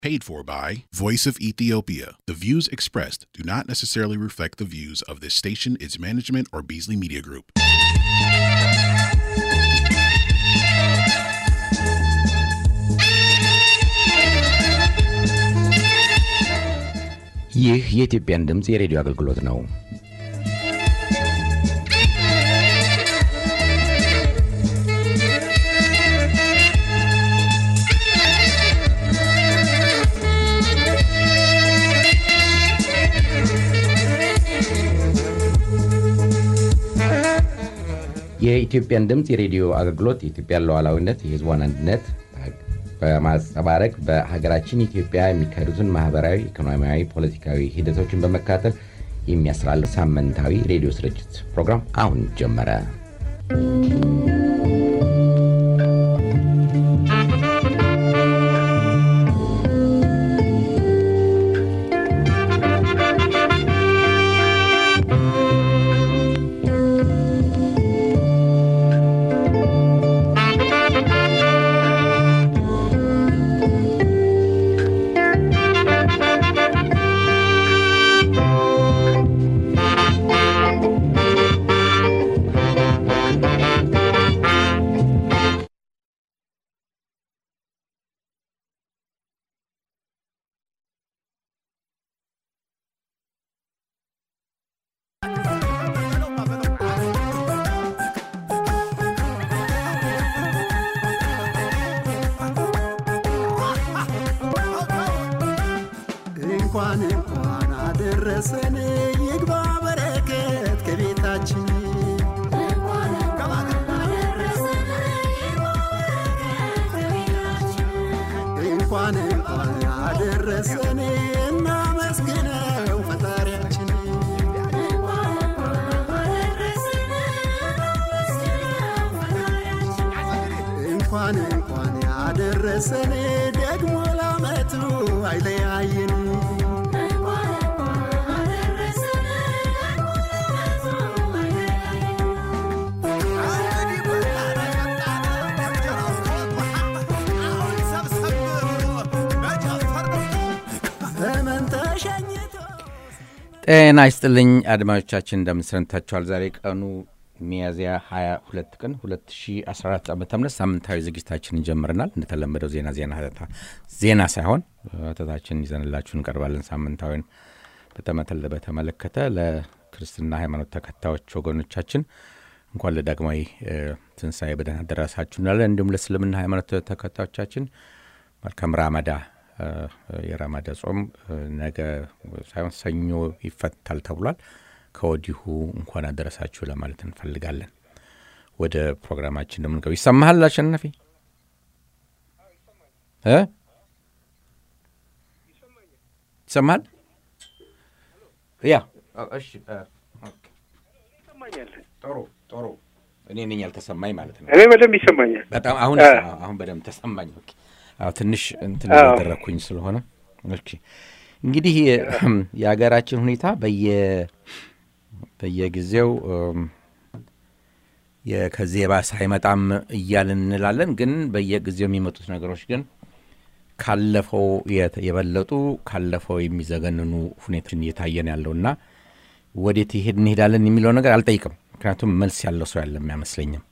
Paid for by Voice of Ethiopia. The views expressed do not necessarily reflect the views of this station, its management, or Beasley Media Group. ይህ የኢትዮጵያን ድምፅ የሬዲዮ አገልግሎት ነው። የኢትዮጵያን ድምፅ የሬዲዮ አገልግሎት የኢትዮጵያን ሉዓላዊነት፣ የሕዝቧን አንድነት በማንጸባረቅ በሀገራችን ኢትዮጵያ የሚካሄዱትን ማህበራዊ፣ ኢኮኖሚያዊ፣ ፖለቲካዊ ሂደቶችን በመካተል የሚያስተላልፍ ሳምንታዊ ሬዲዮ ስርጭት ፕሮግራም አሁን ጀመረ። እንኳን እንኳን አደረሰን ይግባ በረከት ከቤታችን እንኳን እንኳን አደረሰን እናመስግነው ፈጣሪያችን እንኳን እንኳን ያደረሰን ደግሞ ላመቱ አይለያየን ዘመን ተሸኝቶ ጤና ይስጥልኝ አድማጮቻችን፣ እንደምንሰንታችኋል። ዛሬ ቀኑ ሚያዝያ 22 ቀን 2014 ዓ ም ሳምንታዊ ዝግጅታችንን ጀምረናል። እንደተለመደው ዜና ዜና ሀተታ ዜና ሳይሆን ሀተታችንን ይዘንላችሁ እንቀርባለን። ሳምንታዊን በተመተለ በተመለከተ ለክርስትና ሃይማኖት ተከታዮች ወገኖቻችን እንኳን ለዳግማዊ እ፣ ትንሣኤ በደህና ደረሳችሁ እንላለን። እንዲሁም ለእስልምና ሃይማኖት ተከታዮቻችን መልካም ራመዳ እ፣ የራመዳ ጾም እ፣ ነገ ሳይሆን ሰኞ ይፈታል ተብሏል። ከወዲሁ እንኳን አደረሳችሁ ለማለት እንፈልጋለን። ወደ ፕሮግራማችን እንደምንገቡ ይሰማሃል አሸናፊ እ ይሰማሃል? ያ እሺ እ፣ ኦኬ። ጥሩ ጥሩ። እኔ ነኝ ያልተሰማኝ ማለት ነው። እኔ በደንብ ይሰማኛል። በጣም አሁን አ። አሁን በደንብ ተሰማኝ። ኦኬ። አዎ ትንሽ እንትን አዎ። ያደረግኩኝ ስለሆነ ኦኬ። እንግዲህ የሀገራችን ሁኔታ በየ በየጊዜው እም፣ የ- ከዚህ የባሰ አይመጣም እያልን እንላለን። ግን በየጊዜው የሚመጡት ነገሮች ግን ካለፈው የተ- የበለጡ ካለፈው የሚዘገንኑ ሁኔታችን እየታየን ያለውና ወዴት ይሄድ እንሄዳለን የሚለው ነገር አልጠይቅም። ምክንያቱም መልስ ያለው ሰው ያለም አይመስለኝም።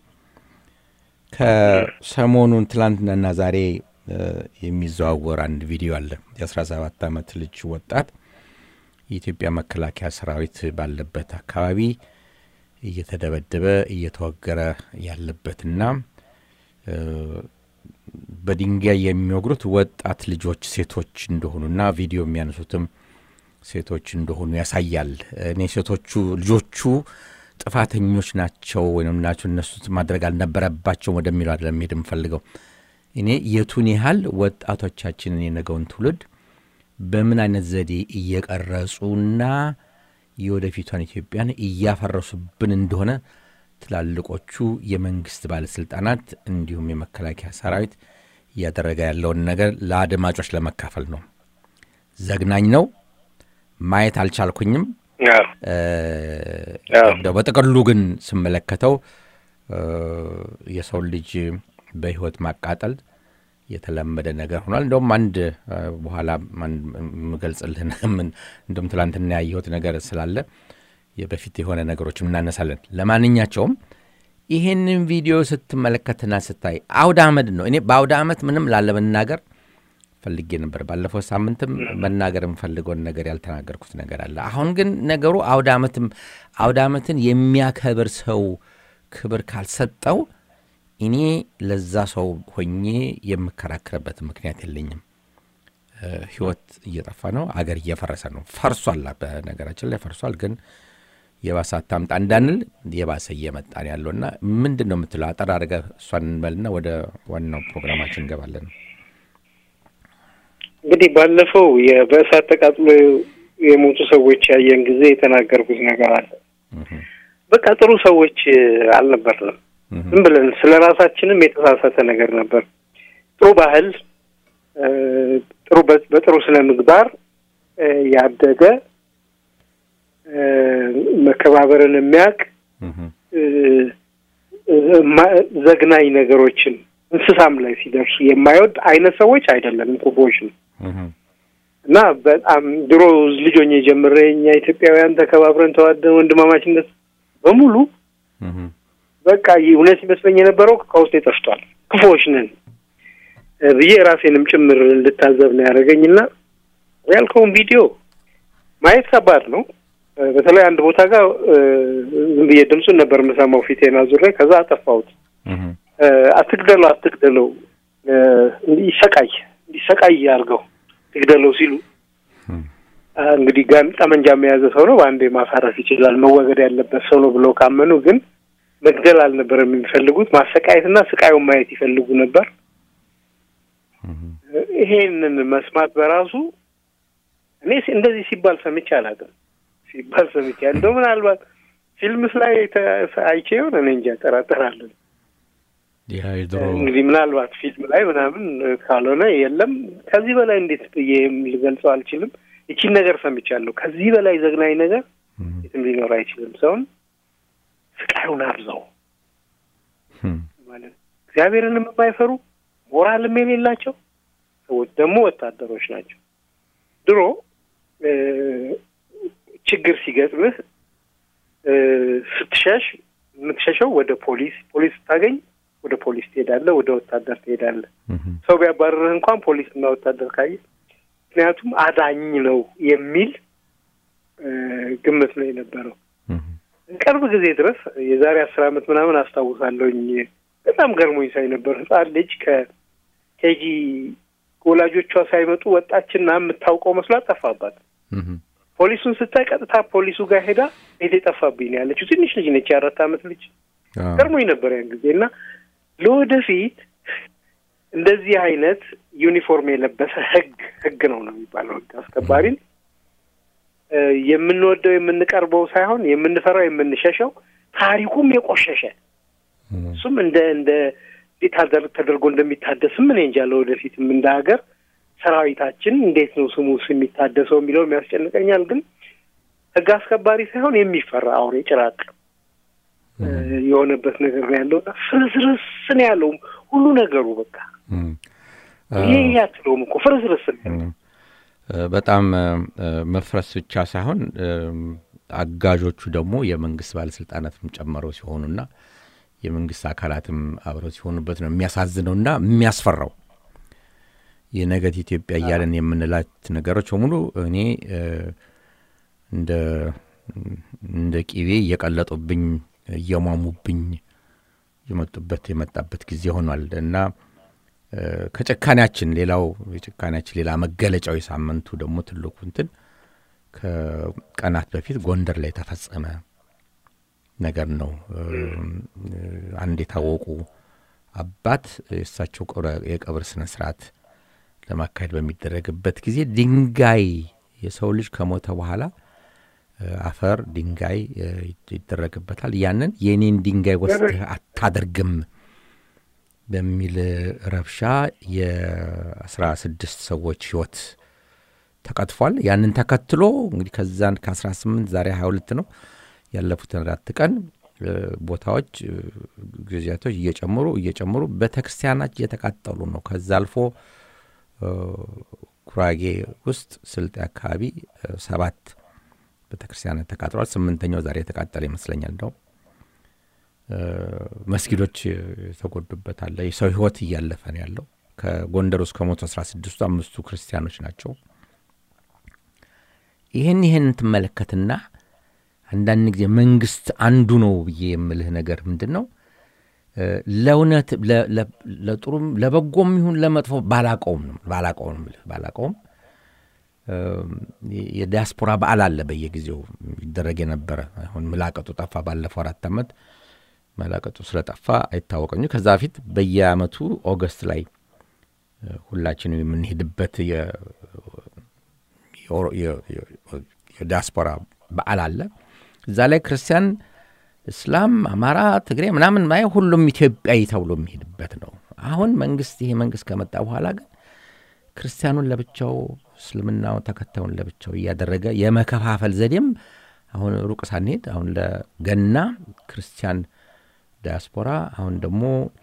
ከሰሞኑን ትላንትናና ዛሬ እ፣ የሚዘዋወር አንድ ቪዲዮ አለ። የ17 ዓመት ልጅ ወጣት የኢትዮጵያ መከላከያ ሰራዊት ባለበት አካባቢ እየተደበደበ እየተወገረ ያለበትና እ፣ በድንጋይ የሚወግሩት ወጣት ልጆች ሴቶች እንደሆኑና ቪዲዮ የሚያነሱትም ሴቶች እንደሆኑ ያሳያል። እኔ ሴቶቹ ልጆቹ ጥፋተኞች ናቸው ወይም ናቸው እነሱ ማድረግ አልነበረባቸውም ወደሚለው አይደለም መሄድ የምፈልገው። እኔ የቱን ያህል ወጣቶቻችንን የነገውን ትውልድ በምን አይነት ዘዴ እየቀረጹና የወደፊቷን ኢትዮጵያን እያፈረሱብን እንደሆነ ትላልቆቹ የመንግስት ባለስልጣናት እንዲሁም የመከላከያ ሰራዊት እያደረገ ያለውን ነገር ለአድማጮች ለመካፈል ነው። ዘግናኝ ነው። ማየት አልቻልኩኝም። አዎ፣ እ፣ አዎ። እንደው በጥቅሉ ግን ስመለከተው እ፣ የሰው ልጅ በህይወት ማቃጠል የተለመደ ነገር ሆኗል። እንደውም አንድ እ፣ በኋላ አንድ የምገልጽልህ ምን እንደውም ትላንትና ያየሁት ነገር ስላለ የበፊት የሆነ ነገሮችም እናነሳለን። ለማንኛቸውም ይህንን ቪዲዮ ስትመለከትና ስታይ አውደ አመድ ነው። እኔ በአውደ አመት ምንም ላለመናገር ፈልጌ ነበር። ባለፈው ሳምንትም መናገር የምፈልገውን ነገር ያልተናገርኩት ነገር አለ። አሁን ግን ነገሩ አውደ አመትም አውደ አመትን የሚያከብር ሰው ክብር ካልሰጠው እኔ ለዛ ሰው ሆኜ የምከራከርበት ምክንያት የለኝም። እ፣ ህይወት እየጠፋ ነው። አገር እየፈረሰ ነው። ፈርሷል። በነገራችን ላይ ፈርሷል። ግን የባሰ አታምጣ እንዳንል የባሰ እየመጣ ነው ያለው እና ምንድን ነው የምትለው? አጠር አድርገህ እሷን እንበልና ወደ ዋናው ፕሮግራማችን እንገባለን። እንግዲህ ባለፈው የ- በእሳት ተቃጥሎ የሞቱ ሰዎች ያየን ጊዜ የተናገርኩት ነገር አለ። በቃ ጥሩ ሰዎች እ፣ አልነበርንም። ዝም ብለን ስለ ራሳችንም የተሳሳተ ነገር ነበር። ጥሩ ባህል እ፣ ጥሩ በ- በጥሩ ስነ ምግባር እ፣ ያደገ እ፣ መከባበርን የሚያውቅ እ፣ እ፣ ማ- ዘግናኝ ነገሮችን እንስሳም ላይ ሲደርሱ የማይወድ አይነት ሰዎች አይደለም፣ ክፉዎች ነው። እና በጣም ድሮ ልጅ ሆኜ ጀምሬ እኛ ኢትዮጵያውያን ተከባብረን ተዋደን ወንድማማችነት በሙሉ በቃ ይህ እውነት ይመስለኝ የነበረው ከውስጤ ጠፍቷል። ክፉዎች ነን እ፣ ብዬ ራሴንም ጭምር እንድታዘብ ነው ያደረገኝ እና ያልከውን ቪዲዮ ማየት ከባድ ነው። እ፣ በተለይ አንድ ቦታ ጋር እ፣ ዝም ብዬ ድምፁን ነበር የምሰማው ፊቴን አዙሬ፣ ከዛ አጠፋሁት። እ፣ አትግደለው አትግደለው እ፣ ይሰቃይ እንዲሰቃይ አድርገው ትግደለው ሲሉ አ፣ እንግዲህ ጋን ጠመንጃ የያዘ ሰው ነው በአንዴ ማሳረፍ ይችላል፣ መወገድ ያለበት ሰው ነው ብለው ካመኑ ግን መግደል አልነበረም የሚፈልጉት፣ ማሰቃየትና ስቃዩን ማየት ይፈልጉ ነበር። ይሄንን መስማት በራሱ እኔ ሲ- እንደዚህ ሲባል ሰምቼ አላውቅም። ሲባል ሰምቼ እንደው ምናልባት ፊልምስ ላይ ተ- አይቼ ይሆን እኔ እንጃ እጠራጠራለሁ። ያ የድሮ እንግዲህ ምናልባት ፊልም ላይ ምናምን ካልሆነ የለም። ከዚህ በላይ እንዴት ብዬ ልገልጸው አልችልም። ይቺን ነገር ሰምቻለሁ። ከዚህ በላይ ዘግናኝ ነገር የትም ሊኖር አይችልም። ሰውን ስቃዩን አብዛው ማለት ነው። እግዚአብሔርንም የማይፈሩ ሞራልም የሌላቸው ሰዎች ደግሞ ወታደሮች ናቸው። ድሮ እ፣ ችግር ሲገጥምህ እ፣ ስትሸሽ የምትሸሸው ወደ ፖሊስ፣ ፖሊስ ስታገኝ ወደ ፖሊስ ትሄዳለህ፣ ወደ ወታደር ትሄዳለህ። ሰው ቢያባርርህ እንኳን ፖሊስና ወታደር ካየ ምክንያቱም አዳኝ ነው የሚል እ፣ ግምት ነው የነበረው። ቅርብ ጊዜ ድረስ የዛሬ አስር ዓመት ምናምን አስታውሳለሁኝ በጣም ገርሞኝ ሳይ ነበር። ህጻን ልጅ ከኬጂ ወላጆቿ ሳይመጡ ወጣችና የምታውቀው መስሏት ጠፋባት። ፖሊሱን ስታይ ቀጥታ ፖሊሱ ጋር ሄዳ ቤት የጠፋብኝ ነው ያለችው። ትንሽ ልጅ ነች፣ የአራት ዓመት ልጅ። ገርሞኝ ነበር ያን ጊዜ እና ለወደፊት እንደዚህ አይነት ዩኒፎርም የለበሰ ህግ ህግ ነው ነው የሚባለው ህግ አስከባሪን እ፣ የምንወደው የምንቀርበው ሳይሆን የምንፈራው የምንሸሸው ታሪኩም የቆሸሸ እሱም እንደ እንደ እንዴት አደር- ተደርጎ እንደሚታደስም እኔ እንጃ። ለወደፊትም እንደ ሀገር ሰራዊታችን እንዴት ነው ስሙ የሚታደሰው የሚለውም ያስጨንቀኛል። ግን ህግ አስከባሪ ሳይሆን የሚፈራ አውሬ ጭራቅ እ፣ የሆነበት ነገር ነው ያለው። እና ፍርስርስ ነው ያለው ሁሉ ነገሩ በቃ ይሄ ይሄ አትለውም እኮ ፍርስርስ ነው ያለው። በጣም እ፣ መፍረስ ብቻ ሳይሆን እ፣ አጋዦቹ ደግሞ የመንግስት ባለስልጣናትም ጨምረው ሲሆኑና የመንግስት አካላትም አብረው ሲሆኑበት ነው የሚያሳዝነውና የሚያስፈራው። የነገት ኢትዮጵያ እያለን የምንላት ነገሮች በሙሉ እኔ እ፣ እንደ እንደ ቂቤ እየቀለጡብኝ እየሟሙብኝ የመጡበት የመጣበት ጊዜ ሆኗል እና እ፣ ከጭካኔያችን ሌላው የጭካኔያችን ሌላ መገለጫው የሳምንቱ ደግሞ ትልቁ እንትን ከቀናት በፊት ጎንደር ላይ የተፈጸመ ነገር ነው። እ፣ አንድ የታወቁ አባት የእሳቸው ቀብረ- የቀብር ስነ ስርዓት ለማካሄድ በሚደረግበት ጊዜ ድንጋይ የሰው ልጅ ከሞተ በኋላ እ፣ አፈር ድንጋይ እ፣ ይደረግበታል። ያንን የኔን ድንጋይ ወስደህ አታደርግም በሚል ረብሻ የአስራ ስድስት ሰዎች ህይወት ተቀጥፏል። ያንን ተከትሎ እንግዲህ ከዛን ከ18 ዛሬ 22 ነው ያለፉትን አራት ቀን ቦታዎች ጊዜያቶች እየጨመሩ እየጨመሩ ቤተ ክርስቲያናት እየተቃጠሉ ነው። ከዛ አልፎ ጉራጌ ውስጥ ስልጤ አካባቢ ሰባት ቤተ ክርስቲያናት ተቃጥሏል። ስምንተኛው ዛሬ የተቃጠለ ይመስለኛል። እንደው መስጊዶች የተጎዱበት አለ። የሰው ህይወት እያለፈ ነው ያለው። ከጎንደር ውስጥ ከሞቱ አስራ ስድስቱ አምስቱ ክርስቲያኖች ናቸው። ይህን ይህን ትመለከትና አንዳንድ ጊዜ መንግስት አንዱ ነው ብዬ የምልህ ነገር ምንድን ነው ለእውነት ለጥሩም ለበጎም ይሁን ለመጥፎ ባላቀውም ነው ባላቀውም ምልህ ባላቀውም የዲያስፖራ በዓል አለ በየጊዜው ይደረግ የነበረ አሁን ምላቀጡ ጠፋ። ባለፈው አራት ዓመት መላቀጡ ስለጠፋ አይታወቀኝ። ከዛ በፊት በየአመቱ ኦገስት ላይ ሁላችንም የምንሄድበት የዲያስፖራ በዓል አለ። እዛ ላይ ክርስቲያን፣ እስላም፣ አማራ፣ ትግሬ ምናምን ማየ ሁሉም ኢትዮጵያዊ ተብሎ የሚሄድበት ነው። አሁን መንግስት ይሄ መንግስት ከመጣ በኋላ ግን ክርስቲያኑን ለብቻው እስልምናው ተከታዩን ለብቻው እያደረገ የመከፋፈል ዘዴም አሁን ሩቅ ሳንሄድ አሁን ለገና ክርስቲያን ዲያስፖራ አሁን ደግሞ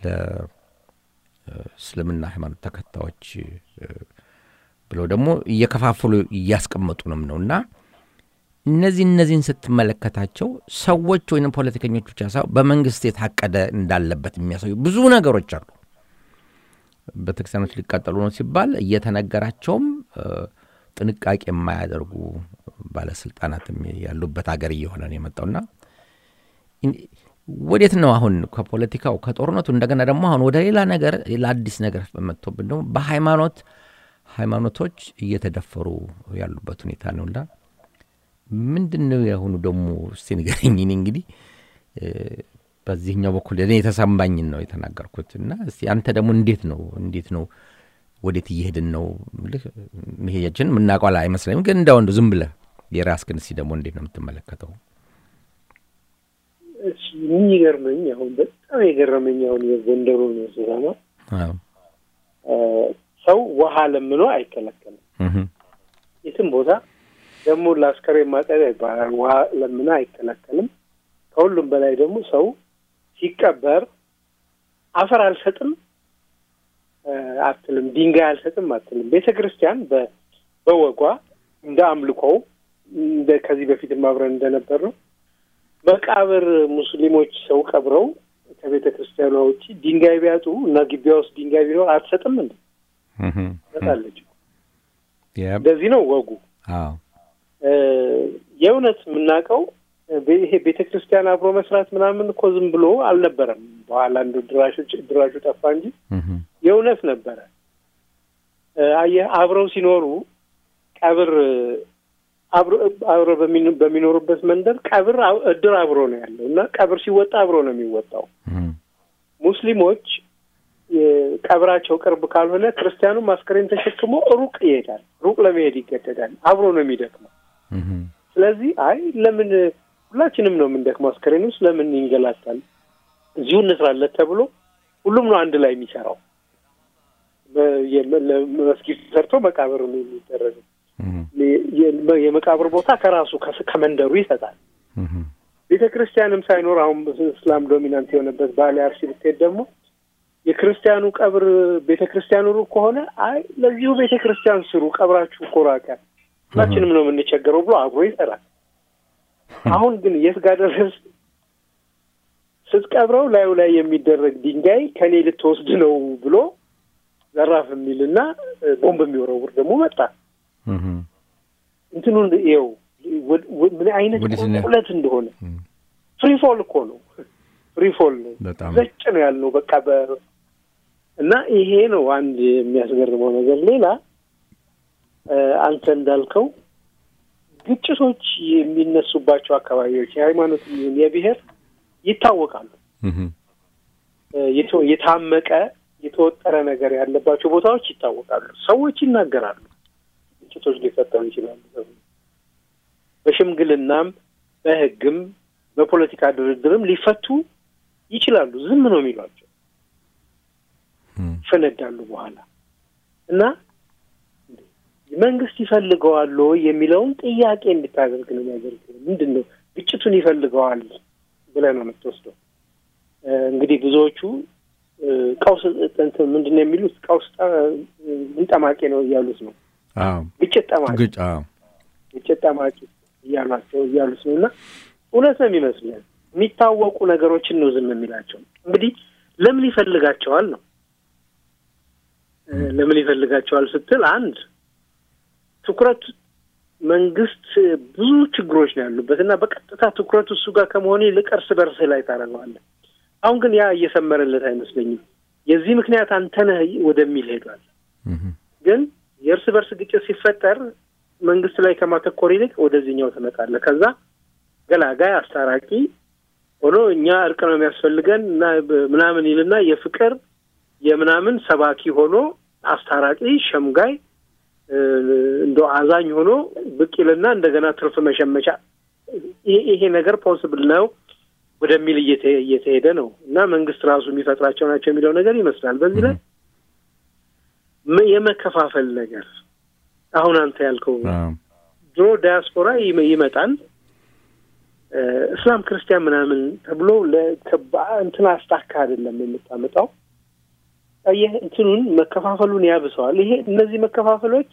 ለእስልምና ሃይማኖት ተከታዮች ብለው ደግሞ እየከፋፈሉ እያስቀመጡ ነው ነው እና እነዚህ እነዚህን ስትመለከታቸው ሰዎች ወይም ፖለቲከኞች ብቻ ሳይሆን በመንግስት የታቀደ እንዳለበት የሚያሳዩ ብዙ ነገሮች አሉ። ቤተክርስቲያኖች ሊቃጠሉ ነው ሲባል እየተነገራቸውም ጥንቃቄ የማያደርጉ ባለስልጣናትም ያሉበት ሀገር እየሆነ ነው የመጣውና ወዴት ነው አሁን ከፖለቲካው ከጦርነቱ እንደገና ደግሞ አሁን ወደ ሌላ ነገር ሌላ አዲስ ነገር መጥቶብን ደግሞ በሃይማኖት ሃይማኖቶች እየተደፈሩ ያሉበት ሁኔታ ነውና ምንድን ነው የአሁኑ ደግሞ እስቲ ንገረኝ። እኔ እንግዲህ በዚህኛው በኩል እኔ የተሰማኝን ነው የተናገርኩት እና እስቲ አንተ ደግሞ እንዴት ነው እንዴት ነው ወዴት እየሄድን ነው ልህ መሄጃችን የምናውቀው አይመስለኝም። ግን እንዳው እንደው ዝም ብለህ የራስህን እስቲ ደግሞ እንዴት ነው የምትመለከተው? የሚገርመኝ አሁን በጣም የገረመኝ አሁን የጎንደሩን ስሰማ ሰው ውሃ ለምኖ አይከለከልም። የትም ቦታ ደግሞ ለአስከሬን ማጠቢያ ይባላል። ውሃ ለምኖ አይከለከልም። ከሁሉም በላይ ደግሞ ሰው ሲቀበር አፈር አልሰጥም አትልም፣ ድንጋይ አልሰጥም አትልም። ቤተ ክርስቲያን በወጓ እንደ አምልኮው እንደ ከዚህ በፊትም አብረን እንደነበር ነው መቃብር ሙስሊሞች ሰው ቀብረው ከቤተ ክርስቲያኗ ውጭ ድንጋይ ቢያጡ እና ግቢያ ውስጥ ድንጋይ ቢኖር አትሰጥም እንዴ? ሰጣለች። እንደዚህ ነው ወጉ። የእውነት የምናውቀው ይሄ ቤተ ክርስቲያን አብሮ መስራት ምናምን እኮ ዝም ብሎ አልነበረም። በኋላ እንደ ድራሾች ድራሹ ጠፋ እንጂ የእውነት ነበረ። አየህ አብረው ሲኖሩ ቀብር አብረው በሚኖሩበት መንደር ቀብር እድር አብሮ ነው ያለው እና ቀብር ሲወጣ አብሮ ነው የሚወጣው። ሙስሊሞች ቀብራቸው ቅርብ ካልሆነ ክርስቲያኑም አስከሬን ተሸክሞ ሩቅ ይሄዳል። ሩቅ ለመሄድ ይገደዳል። አብሮ ነው የሚደክመው። ስለዚህ አይ ለምን ሁላችንም ነው የምንደክመው፣ አስከሬን ውስጥ ለምን ይንገላታል? እዚሁ እንስራለት ተብሎ ሁሉም ነው አንድ ላይ የሚሰራው። መስጊድ ሰርቶ መቃብር ነው የሚደረገው። የመቃብር ቦታ ከራሱ ከመንደሩ ይሰጣል። ቤተ ክርስቲያንም ሳይኖር አሁን እስላም ዶሚናንት የሆነበት ባሌ አርሲ ብትሄድ ደግሞ የክርስቲያኑ ቀብር ቤተ ክርስቲያኑ ሩቅ ከሆነ አይ ለዚሁ ቤተ ክርስቲያን ስሩ፣ ቀብራችሁ እኮ ራቀ፣ ሁላችንም ነው የምንቸገረው ብሎ አብሮ ይሰራል። አሁን ግን የት ጋር ደረስ? ስትቀብረው ላዩ ላይ የሚደረግ ድንጋይ ከኔ ልትወስድ ነው ብሎ ዘራፍ የሚልና ቦምብ የሚወረውር ደግሞ መጣ። እንትኑን ይኸው ምን አይነት ቁልቁለት እንደሆነ ፍሪፎል እኮ ነው። ፍሪፎል ነው። ዘጭ ነው ያልነው በቃ በ እና ይሄ ነው አንድ የሚያስገርመው ነገር። ሌላ አንተ እንዳልከው ግጭቶች የሚነሱባቸው አካባቢዎች የሃይማኖት የብሔር ይታወቃሉ። የታመቀ የተወጠረ ነገር ያለባቸው ቦታዎች ይታወቃሉ። ሰዎች ይናገራሉ። ግጭቶች ሊፈጠሩ ይችላሉ። በሽምግልናም በሕግም በፖለቲካ ድርድርም ሊፈቱ ይችላሉ። ዝም ነው የሚሏቸው ይፈነዳሉ በኋላ እና መንግስት ይፈልገዋል የሚለውን ጥያቄ እንድታደርግ ነው የሚያደርግ። ምንድን ነው ግጭቱን ይፈልገዋል ብለህ ነው የምትወስደው። እንግዲህ ብዙዎቹ ቀውስ እንትን ምንድን ነው የሚሉት ቀውስ ምን ጠማቂ ነው እያሉት ነው። ግጭት ጠማቂ ግጭት ጠማቂ እያሏቸው እያሉት ነው። እና እውነት ነው የሚመስለን የሚታወቁ ነገሮችን ነው ዝም የሚላቸው። እንግዲህ ለምን ይፈልጋቸዋል ነው ለምን ይፈልጋቸዋል ስትል አንድ ትኩረት መንግስት ብዙ ችግሮች ነው ያሉበት እና በቀጥታ ትኩረት እሱ ጋር ከመሆኑ ይልቅ እርስ በርስ ላይ ታደርገዋለህ። አሁን ግን ያ እየሰመረለት አይመስለኝም። የዚህ ምክንያት አንተ ነህ ወደሚል ሄዷል። ግን የእርስ በርስ ግጭት ሲፈጠር መንግስት ላይ ከማተኮር ይልቅ ወደዚህኛው ትመጣለህ። ከዛ ገላጋይ አስታራቂ ሆኖ እኛ እርቅ ነው የሚያስፈልገን እና ምናምን ይልና የፍቅር የምናምን ሰባኪ ሆኖ አስታራቂ ሸምጋይ እንደ አዛኝ ሆኖ ብቅ ይልና እንደገና ትርፍ መሸመቻ ይሄ ነገር ፖስብል ነው ወደሚል እየተሄደ ነው እና መንግስት ራሱ የሚፈጥራቸው ናቸው የሚለው ነገር ይመስላል። በዚህ ላይ የመከፋፈል ነገር አሁን አንተ ያልከው ድሮ ዳያስፖራ ይመጣል እስላም ክርስቲያን ምናምን ተብሎ እንትን አስታካ አይደለም የምታመጣው ይህ እንትኑን መከፋፈሉን ያብሰዋል። ይሄ እነዚህ መከፋፈሎች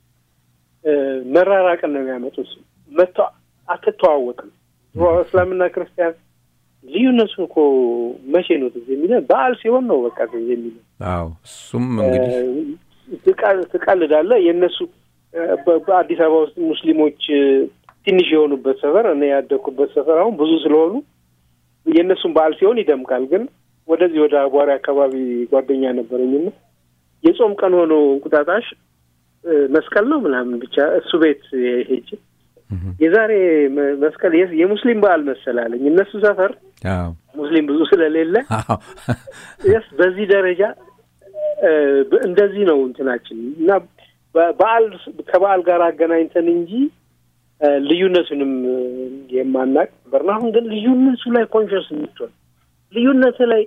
መራራቅን ነው የሚያመጡት። መቶ አትተዋወቅም። እስላምና ክርስቲያን ልዩነቱን እኮ መቼ ነው ትዝ የሚለው? በዓል ሲሆን ነው በቃ ትዝ የሚለው። አዎ እሱም እንግዲህ ትቀልዳለህ። የእነሱ በአዲስ አበባ ውስጥ ሙስሊሞች ትንሽ የሆኑበት ሰፈር እኔ ያደግኩበት ሰፈር አሁን ብዙ ስለሆኑ የእነሱን በዓል ሲሆን ይደምቃል ግን ወደዚህ ወደ አቧሪ አካባቢ ጓደኛ ነበረኝና የጾም ቀን ሆኖ እንቁጣጣሽ መስቀል ነው ምናምን ብቻ እሱ ቤት ሄጅ የዛሬ መስቀል የሙስሊም በዓል መሰላለኝ። እነሱ ሰፈር ሙስሊም ብዙ ስለሌለ ስ በዚህ ደረጃ እንደዚህ ነው እንትናችን እና በዓል ከበዓል ጋር አገናኝተን እንጂ ልዩነቱንም የማናቅ ነበርና አሁን ግን ልዩነቱ ላይ ኮንሽስ የምትሆን ልዩነት ላይ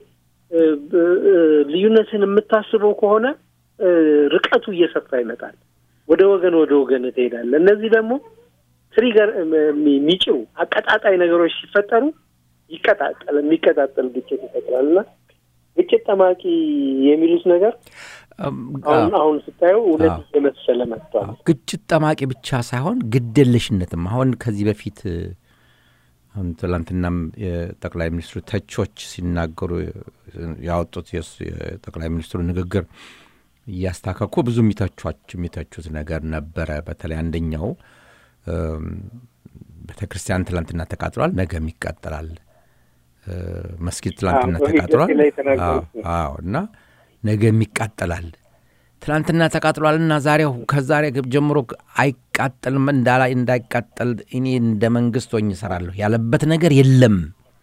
ልዩነትን የምታስበው ከሆነ ርቀቱ እየሰፋ ይመጣል። ወደ ወገን ወደ ወገን ትሄዳለህ። እነዚህ ደግሞ ትሪገር የሚጭሩ አቀጣጣይ ነገሮች ሲፈጠሩ ይቀጣጠል የሚቀጣጠል ግጭት ይፈጥራል እና ግጭት ጠማቂ የሚሉት ነገር አሁን አሁን ስታየው እውነት እየመሰለ መጥቷል። ግጭት ጠማቂ ብቻ ሳይሆን ግድየለሽነትም አሁን ከዚህ በፊት አሁን ትላንትናም የጠቅላይ ሚኒስትሩ ተቾች ሲናገሩ ያወጡት የጠቅላይ ሚኒስትሩ ንግግር እያስታከኩ ብዙ የሚተቹት ነገር ነበረ። በተለይ አንደኛው ቤተ ክርስቲያን ትላንትና ተቃጥሏል፣ ነገም ይቃጠላል። መስጊድ ትላንትና ተቃጥሏል። አዎ እና ነገም ይቃጠላል። ትላንትና ተቃጥሏልና ዛሬው ከዛሬ ጀምሮ አይቃጠልም እንዳላ እንዳይቃጠል እኔ እንደ መንግስት ሆኜ እሰራለሁ ያለበት ነገር የለም።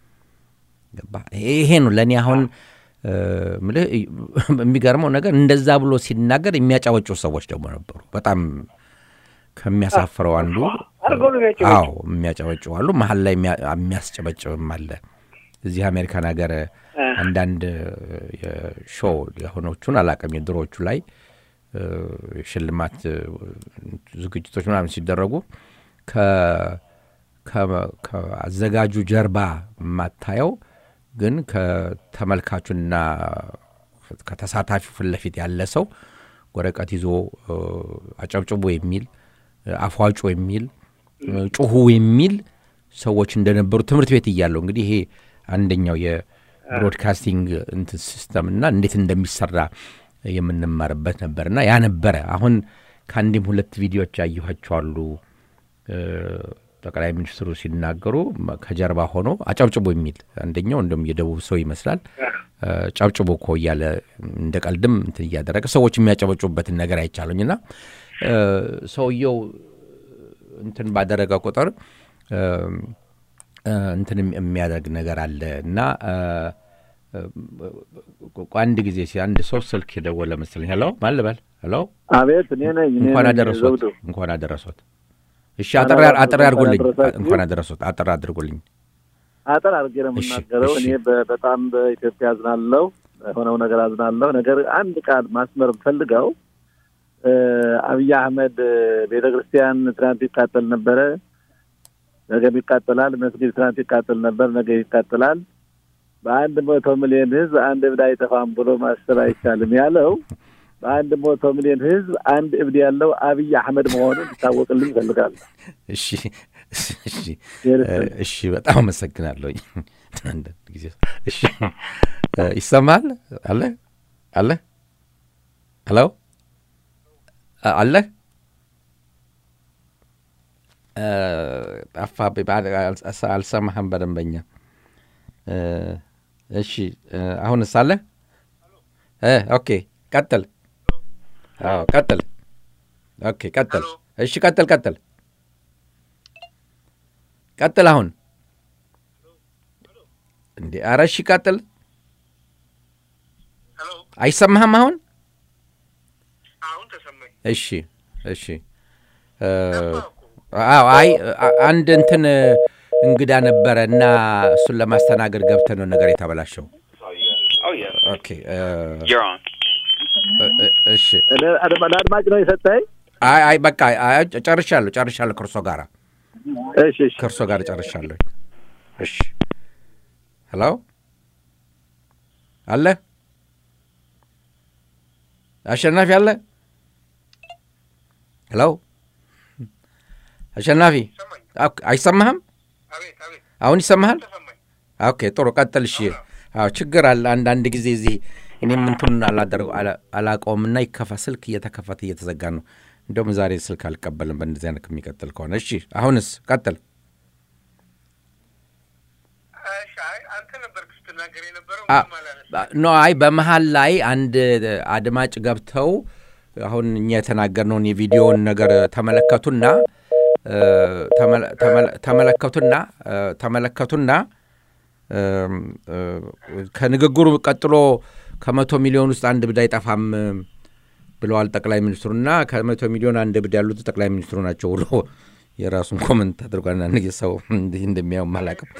ይሄ ነው ለእኔ አሁን ምልህ የሚገርመው ነገር እንደዛ ብሎ ሲናገር የሚያጫወጩ ሰዎች ደግሞ ነበሩ። በጣም ከሚያሳፍረው አንዱ አዎ የሚያጨበጭቡ አሉ፣ መሀል ላይ የሚያስጨበጭብም አለ። እዚህ አሜሪካን ሀገር አንዳንድ ሾው የሆኖቹን አላቅም የድሮዎቹ ላይ ሽልማት ዝግጅቶች ምናምን ሲደረጉ ከአዘጋጁ ጀርባ የማታየው ግን ከተመልካቹና ከተሳታፊው ፊት ለፊት ያለ ሰው ወረቀት ይዞ አጨብጭቦ የሚል አፏጩ የሚል ጩሁ የሚል ሰዎች እንደነበሩ ትምህርት ቤት እያለሁ እንግዲህ ይሄ አንደኛው የብሮድካስቲንግ እንትን ሲስተም እና እንዴት እንደሚሰራ የምንማርበት ነበርና ያ ነበረ። አሁን ከአንድም ሁለት ቪዲዮዎች ያየኋቸዋሉ። ጠቅላይ ሚኒስትሩ ሲናገሩ ከጀርባ ሆኖ አጨብጭቦ የሚል አንደኛው እንደም የደቡብ ሰው ይመስላል ጨብጭቦ እኮ እያለ እንደ ቀልድም እንትን እያደረገ ሰዎች የሚያጨበጩበትን ነገር አይቻሉኝ እና ሰውየው እንትን ባደረገ ቁጥር እንትን የሚያደርግ ነገር አለ እና አንድ ጊዜ ሲ አንድ ሰው ስልክ የደወለ መሰለኝ። ሄሎ ማን ልበል? ሄሎ አቤት፣ እኔ ነኝ። እንኳን አደረሶት፣ እንኳን አደረሶት። እሺ፣ አጠር አድርጉልኝ። እንኳን አደረሶት፣ አጠር አድርጉልኝ። አጠር አድርጌ ነው የምናገረው። እኔ በጣም በኢትዮጵያ አዝናለሁ፣ የሆነው ነገር አዝናለሁ። ነገር አንድ ቃል ማስመር ፈልገው አብይ አህመድ ቤተ ክርስቲያን ትናንት ይቃጠል ነበረ ነገም ይቃጠላል። መስጊድ ትናንት ይቃጠል ነበር፣ ነገ ይቃጠላል። በአንድ መቶ ሚሊዮን ህዝብ አንድ እብድ አይጠፋም ብሎ ማሰብ አይቻልም ያለው በአንድ መቶ ሚሊዮን ህዝብ አንድ እብድ ያለው አብይ አህመድ መሆኑን ይታወቅልኝ ይፈልጋሉ። እሺ እሺ እሺ፣ በጣም አመሰግናለሁ። አንዳንድ ጊዜ እሺ፣ ይሰማል አለ አለ ሄሎ አለ ጠፋብኝ፣ አልሰማህም በደንበኛ። እሺ አሁንስ አለ? ኦኬ ቀጥል። አዎ ቀጥል። ኦኬ ቀጥል። እሺ ቀጥል ቀጥል ቀጥል። አሁን እንዴ! ኧረ እሺ ቀጥል። አይሰማህም አሁን? እሺ እሺ። አዎ አይ አንድ እንትን እንግዳ ነበረ እና እሱን ለማስተናገድ ገብተህ ነው ነገር የተበላሸው። ኦኬ እሺ። ለአድማጭ ነው የሰጠኝ። አይ አይ በቃ ጨርሻለሁ ጨርሻለሁ ከእርሶ ጋር እሺ እሺ ከእርሶ ጋር ጨርሻለሁ። እሺ ሄሎ አለ አሸናፊ አለ ሄሎ አሸናፊ አይሰማህም? አሁን ይሰማሃል? ኦኬ ጥሩ ቀጥል። እሺ አዎ ችግር አለ አንዳንድ ጊዜ እዚህ እኔም እንትኑን አላደርገው አላውቀውምና ይከፋ ስልክ እየተከፈተ እየተዘጋ ነው። እንደውም ዛሬ ስልክ አልቀበልም በእንደዚህ አይነት የሚቀጥል ከሆነ። እሺ አሁንስ ቀጥል። ኖ አይ በመሀል ላይ አንድ አድማጭ ገብተው አሁን እኛ የተናገርነውን የቪዲዮውን ነገር ተመለከቱና ተመለከቱና ተመለከቱና ከንግግሩ ቀጥሎ ከመቶ ሚሊዮን ውስጥ አንድ ብድ አይጠፋም ብለዋል ጠቅላይ ሚኒስትሩና ከመቶ ሚሊዮን አንድ ብድ ያሉት ጠቅላይ ሚኒስትሩ ናቸው ብሎ የራሱን ኮመንት አድርጓል። አንድ ሰው እንዲህ እንደሚያው አላውቅም።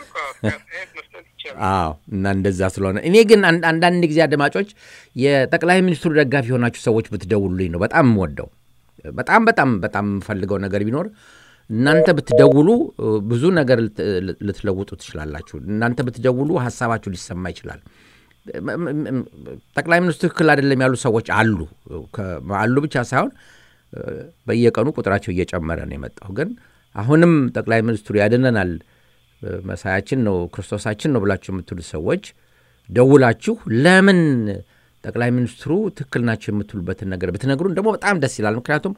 አዎ እና እንደዛ ስለሆነ እኔ ግን አንዳንድ ጊዜ አድማጮች የጠቅላይ ሚኒስትሩ ደጋፊ የሆናችሁ ሰዎች ብትደውሉልኝ ነው በጣም የምወደው። በጣም በጣም በጣም የምፈልገው ነገር ቢኖር እናንተ ብትደውሉ ብዙ ነገር ልትለውጡ ትችላላችሁ። እናንተ ብትደውሉ ሀሳባችሁ ሊሰማ ይችላል። ጠቅላይ ሚኒስትሩ ትክክል አይደለም ያሉ ሰዎች አሉ አሉ ብቻ ሳይሆን በየቀኑ ቁጥራቸው እየጨመረ ነው የመጣው። ግን አሁንም ጠቅላይ ሚኒስትሩ ያድነናል፣ መሳያችን ነው፣ ክርስቶሳችን ነው ብላችሁ የምትሉ ሰዎች ደውላችሁ ለምን ጠቅላይ ሚኒስትሩ ትክክል ናቸው የምትሉበትን ነገር ብትነግሩን ደግሞ በጣም ደስ ይላል። ምክንያቱም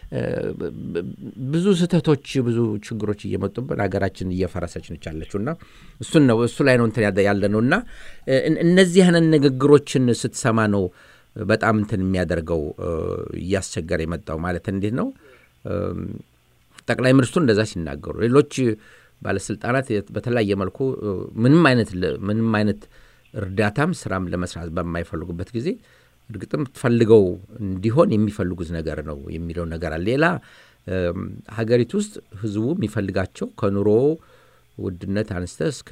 ብዙ ስህተቶች፣ ብዙ ችግሮች እየመጡብን ሀገራችን እየፈረሰች ነች ያለችው እና እሱን ነው እሱ ላይ ነው እንትን ያለ ነው እና እነዚህ አይነት ንግግሮችን ስትሰማ ነው በጣም እንትን የሚያደርገው እያስቸገረ የመጣው ማለት እንዴት ነው ጠቅላይ ሚኒስትሩ እንደዛ ሲናገሩ ሌሎች ባለስልጣናት በተለያየ መልኩ ምንም አይነት ምንም አይነት እርዳታም ስራም ለመስራት በማይፈልጉበት ጊዜ እርግጥም ፈልገው እንዲሆን የሚፈልጉት ነገር ነው የሚለው ነገር አለ። ሌላ ሀገሪቱ ውስጥ ህዝቡ የሚፈልጋቸው ከኑሮ ውድነት አንስተ እስከ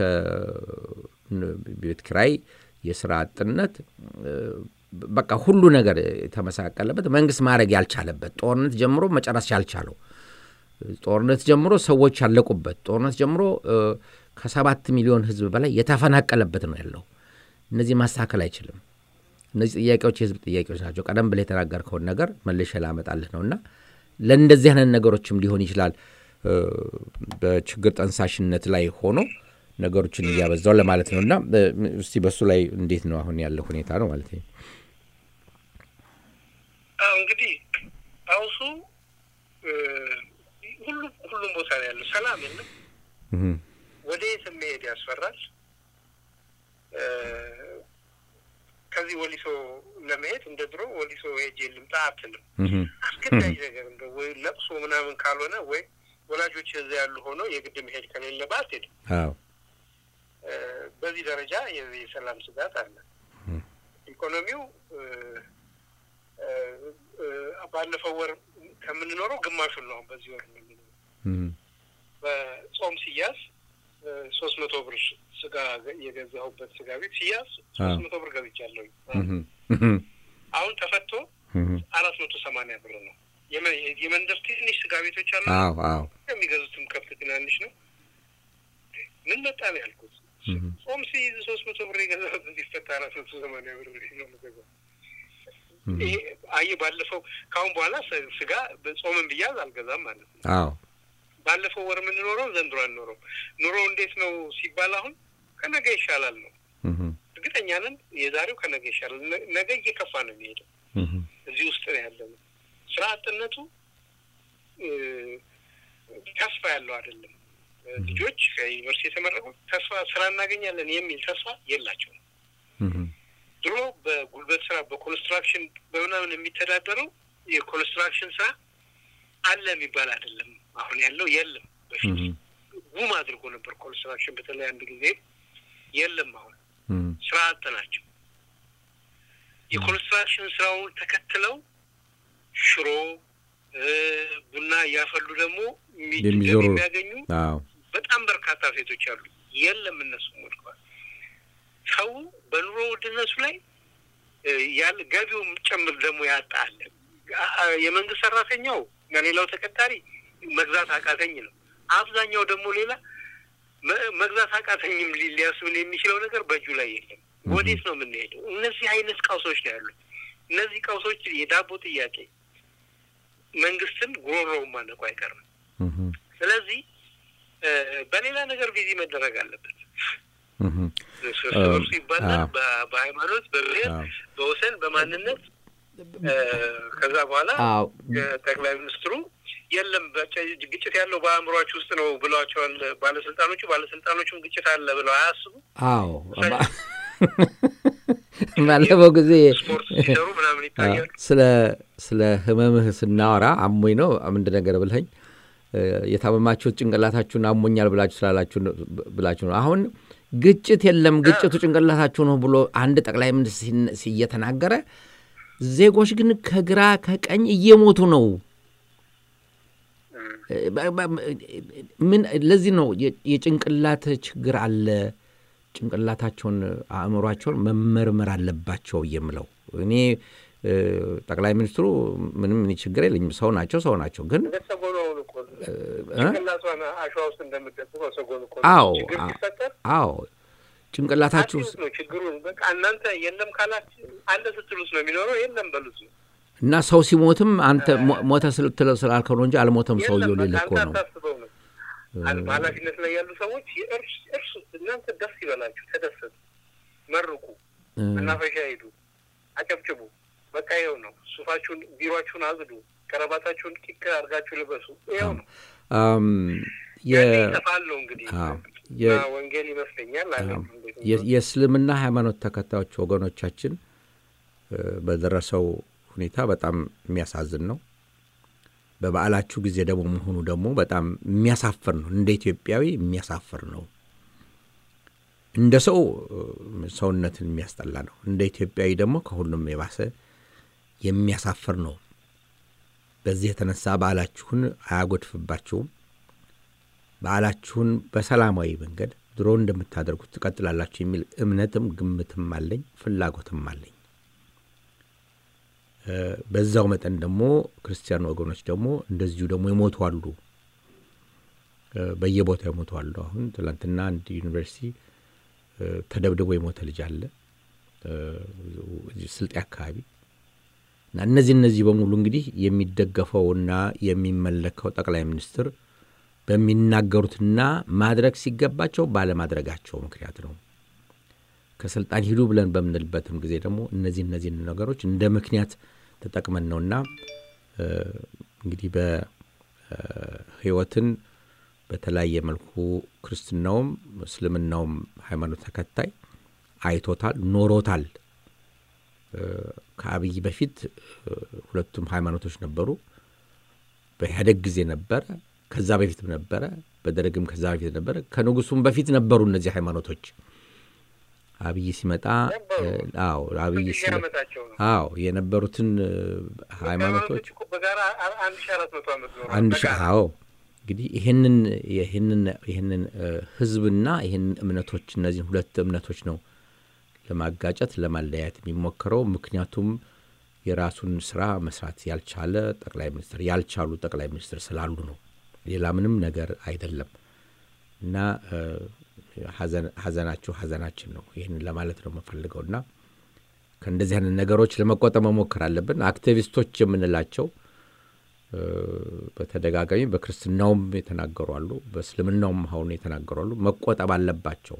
ቤት ኪራይ፣ የስራ አጥነት በቃ ሁሉ ነገር የተመሳቀለበት መንግስት ማድረግ ያልቻለበት ጦርነት ጀምሮ መጨረስ ያልቻለው ጦርነት ጀምሮ ሰዎች ያለቁበት ጦርነት ጀምሮ ከሰባት ሚሊዮን ህዝብ በላይ የተፈናቀለበት ነው ያለው። እነዚህ ማስተካከል አይችልም። እነዚህ ጥያቄዎች የህዝብ ጥያቄዎች ናቸው። ቀደም ብለህ የተናገርከውን ነገር መልሼ ላመጣልህ ነው እና ለእንደዚህ አይነት ነገሮችም ሊሆን ይችላል በችግር ጠንሳሽነት ላይ ሆኖ ነገሮችን እያበዛው ለማለት ነው እና እስቲ በሱ ላይ እንዴት ነው አሁን ያለው ሁኔታ ነው ማለት ነው። እንግዲህ አውሱ ሁሉም ሁሉም ቦታ ነው ያለው። ሰላም የለም። ወደ የት መሄድ ያስፈራል። ከዚህ ወሊሶ ለመሄድ እንደ ድሮ ወሊሶ ሄጄ ልምጣ አትልም። አስገዳጅ ነገር እንደ ወይ ለቅሶ ምናምን ካልሆነ ወይ ወላጆች እዚያ ያሉ ሆነው የግድ መሄድ ከሌለብህ አትሄድም። በዚህ ደረጃ የሰላም ስጋት አለ። ኢኮኖሚው ባለፈው ወር ከምንኖረው ግማሹን ነው በዚህ ወር የምንኖረው። በጾም ሲያዝ ሶስት መቶ ብር ስጋ የገዛሁበት ስጋ ቤት ሲያዝ ሶስት መቶ ብር ገዝቻለሁ። አሁን ተፈቶ አራት መቶ ሰማንያ ብር ነው። የመንደር ትንሽ ስጋ ቤቶች አሉ። የሚገዙትም ከብት ትናንሽ ነው። ምን መጣ ነው ያልኩት። ጾም ሲይዝ ሶስት መቶ ብር የገዛሁትን ሲፈታ አራት መቶ ሰማንያ ብር ነው የምገዛው። ይሄ አየህ፣ ባለፈው ከአሁን በኋላ ስ- ስጋ ጾምን ብያዝ አልገዛም ማለት ነው። አዎ ባለፈው ወር የምንኖረው ዘንድሮ አንኖረው። ኑሮ እንዴት ነው ሲባል አሁን ከነገ ይሻላል ነው። እህ፣ እርግጠኛ ነን የዛሬው ከነገ ይሻላል። ነ- ነገ እየከፋ ነው የሚሄደው። እህ፣ እዚህ ውስጥ ነው ያለነው። ስራ አጥነቱ እ፣ ተስፋ ያለው አይደለም። እ፣ ልጆች ከዩኒቨርሲቲ የተመረቁ ተስፋ ስራ እናገኛለን የሚል ተስፋ የላቸውም። እህ፣ ድሮ በጉልበት ስራ በኮንስትራክሽን በምናምን የሚተዳደረው የኮንስትራክሽን ስራ አለ የሚባል አይደለም። አሁን ያለው የለም። በፊት እህ፣ ጉም አድርጎ ነበር ኮንስትራክሽን። በተለይ አንድ ጊዜ የለም። አሁን እህ፣ ስራ አጥ ናቸው። የኮንስትራክሽን ስራውን ተከትለው ሽሮ እ፣ ቡና እያፈሉ ደግሞ የሚ- የሚዞሩ ገቢ የሚያገኙ አዎ በጣም በርካታ ሴቶች አሉ። የለም፣ እነሱም ወድቀዋል። ሰው በኑሮ ውድነቱ ላይ እ፣ ያለ ገቢውም ጭምር ደግሞ ያጣ አለ። አ- አ- የመንግስት ሰራተኛው ለሌላው ተቀጣሪ መግዛት አቃተኝ ነው። አብዛኛው ደግሞ ሌላ መ- መግዛት አቃተኝም ሊ- ሊያስብል የሚችለው ነገር በእጁ ላይ የለም። ወዴት ነው የምንሄደው? እነዚህ አይነት ቀውሶች ነው ያሉት። እነዚህ ቀውሶች የዳቦ ጥያቄ መንግስትን ጉሮሮውን ማነቁ አይቀርም። እህ፣ ስለዚህ እ፣ በሌላ ነገር ቢዚ መደረግ አለበት። እህ፣ እርስ በርሱ ይባላል። አዎ። በ- በሃይማኖት፣ በብሔር፣ አዎ። በወሰን፣ በማንነት እ፣ ከዛ በኋላ አዎ ጠቅላይ ሚኒስትሩ የለም በቃ ግጭት ያለው በአእምሯችሁ ውስጥ ነው ብለዋቸዋል ባለስልጣኖቹ። ባለስልጣኖቹም ግጭት አለ ብለው አያስቡ። አዎ ባለፈው ጊዜ ስፖርት ሲሰሩ ምናምን ይታያሉ። ስለ ስለ ህመምህ ስናወራ አሞኝ ነው ምንድን ነገር ብልኸኝ እ፣ የታመማችሁት ጭንቅላታችሁን አሞኛል ብላችሁ ስላላችሁ ነው- ብላችሁ ነው። አሁን ግጭት የለም ግጭቱ ጭንቅላታችሁ ነው ብሎ አንድ ጠቅላይ ሚኒስትር ሲነ- ሲ- እየተናገረ ዜጎች ግን ከግራ ከቀኝ እየሞቱ ነው። እ፣ በ- በ- ምን ለዚህ ነው የ- የጭንቅላት ችግር አለ። ጭንቅላታቸውን አእምሯቸውን መመርመር አለባቸው የምለው እኔ እ፣ ጠቅላይ ሚኒስትሩ ምንም እኔ ችግር የለኝም። ሰው ናቸው ሰው ናቸው ግን ሰጎኑን እኮ እ? ጭንቅላቷን አሸዋ ውስጥ እንደምትደብቀው ሰጎን እኮ አዎ ችግር አ- ሲፈጠር አዎ ጭንቅላታችሁ አትዩት ነው ችግሩን። በቃ እናንተ የለም ካላችሁ አለ ስትሉት ነው የሚኖረው። የለም በሉት ነው እና ሰው ሲሞትም አንተ ሞ- ሞተ ስልትለው ስላልከው ነው እንጂ አልሞተም ሰውየው የለም ሌለ በቃ እኮ አንተ ነው። አታስበው ነው። አንድ በኃላፊነት ላይ ያሉ ሰዎች እርስ እርሱ እናንተ ደስ ይበላችሁ፣ ተደሰቱ፣ መርቁ፣ እ፣ መናፈሻ ሂዱ፣ አጨብጭቡ። በቃ ይኸው ነው። ሱፋችሁን፣ ቢሯችሁን አጽዱ፣ ከረባታችሁን ቂቅ አድርጋችሁ ልበሱ። ይኸው ነው። አም፣ የ- ያኔ ይጠፋል ነው እንግዲህ አዎ፣ የ- እና ወንጌል ይመስለኛል አለ እንዴት ነው? የ- የእስልምና ሃይማኖት ተከታዮች ወገኖቻችን እ፣ በደረሰው ሁኔታ በጣም የሚያሳዝን ነው። በበዓላችሁ ጊዜ ደግሞ መሆኑ ደግሞ በጣም የሚያሳፍር ነው። እንደ ኢትዮጵያዊ የሚያሳፍር ነው። እንደ ሰው እ፣ ሰውነትን የሚያስጠላ ነው። እንደ ኢትዮጵያዊ ደግሞ ከሁሉም የባሰ የሚያሳፍር ነው። በዚህ የተነሳ በዓላችሁን አያጎድፍባችሁም። በዓላችሁን በሰላማዊ መንገድ ድሮ እንደምታደርጉት ትቀጥላላችሁ የሚል እምነትም ግምትም አለኝ፣ ፍላጎትም አለኝ። እ፣ በዛው መጠን ደግሞ ክርስቲያን ወገኖች ደግሞ እንደዚሁ ደግሞ ይሞቱ አሉ፣ እ፣ በየቦታው ይሞቱ አሉ። አሁን ትላንትና አንድ ዩኒቨርሲቲ እ፣ ተደብድቦ የሞተ ልጅ አለ እ፣ እዚህ ስልጤ አካባቢ እና እነዚህ እነዚህ በሙሉ እንግዲህ የሚደገፈውና የሚመለከው ጠቅላይ ሚኒስትር በሚናገሩትና ማድረግ ሲገባቸው ባለማድረጋቸው ምክንያት ነው። ከስልጣን ሂዱ ብለን በምንልበትም ጊዜ ደግሞ እነዚህ እነዚህን ነገሮች እንደ ምክንያት ተጠቅመን ነውና እ፣ እንግዲህ በህይወትን በተለያየ መልኩ ክርስትናውም እስልምናውም ሃይማኖት ተከታይ አይቶታል፣ ኖሮታል። እ፣ ከአብይ በፊት እ፣ ሁለቱም ሃይማኖቶች ነበሩ። በኢህአደግ ጊዜ ነበረ፣ ከዛ በፊትም ነበረ፣ በደርግም ከዛ በፊት ነበረ፣ ከንጉሱም በፊት ነበሩ እነዚህ ሃይማኖቶች። አብይ ሲመጣ እ፣ አዎ አብይ ሺህ ሲመ- ዓመታቸው ነው። አዎ የነበሩትን እ፣ ሃይማኖቶች እኮ በጋራ አ- አንድ ሺህ አራት መቶ ዓመት ነው አንድ ሺ አዎ እንግዲህ ይህንን ይህንን ይህንን እ፣ ህዝብና ይህንን እምነቶች እነዚህን ሁለት እምነቶች ነው ለማጋጨት ለማለያየት የሚሞክረው። ምክንያቱም የራሱን ስራ መስራት ያልቻለ ጠቅላይ ሚኒስትር ያልቻሉ ጠቅላይ ሚኒስትር ስላሉ ነው። ሌላ ምንም ነገር አይደለም እና እ፣ ሀዘናችሁ ሀዘናችን ነው። ይህንን ለማለት ነው የምፈልገው እና ከእንደዚህ አይነት ነገሮች ለመቆጠብ መሞከር አለብን። አክቲቪስቶች የምንላቸው በተደጋጋሚ በክርስትናውም የተናገሩ አሉ፣ በእስልምናውም አሁን የተናገሩ አሉ። መቆጠብ አለባቸው።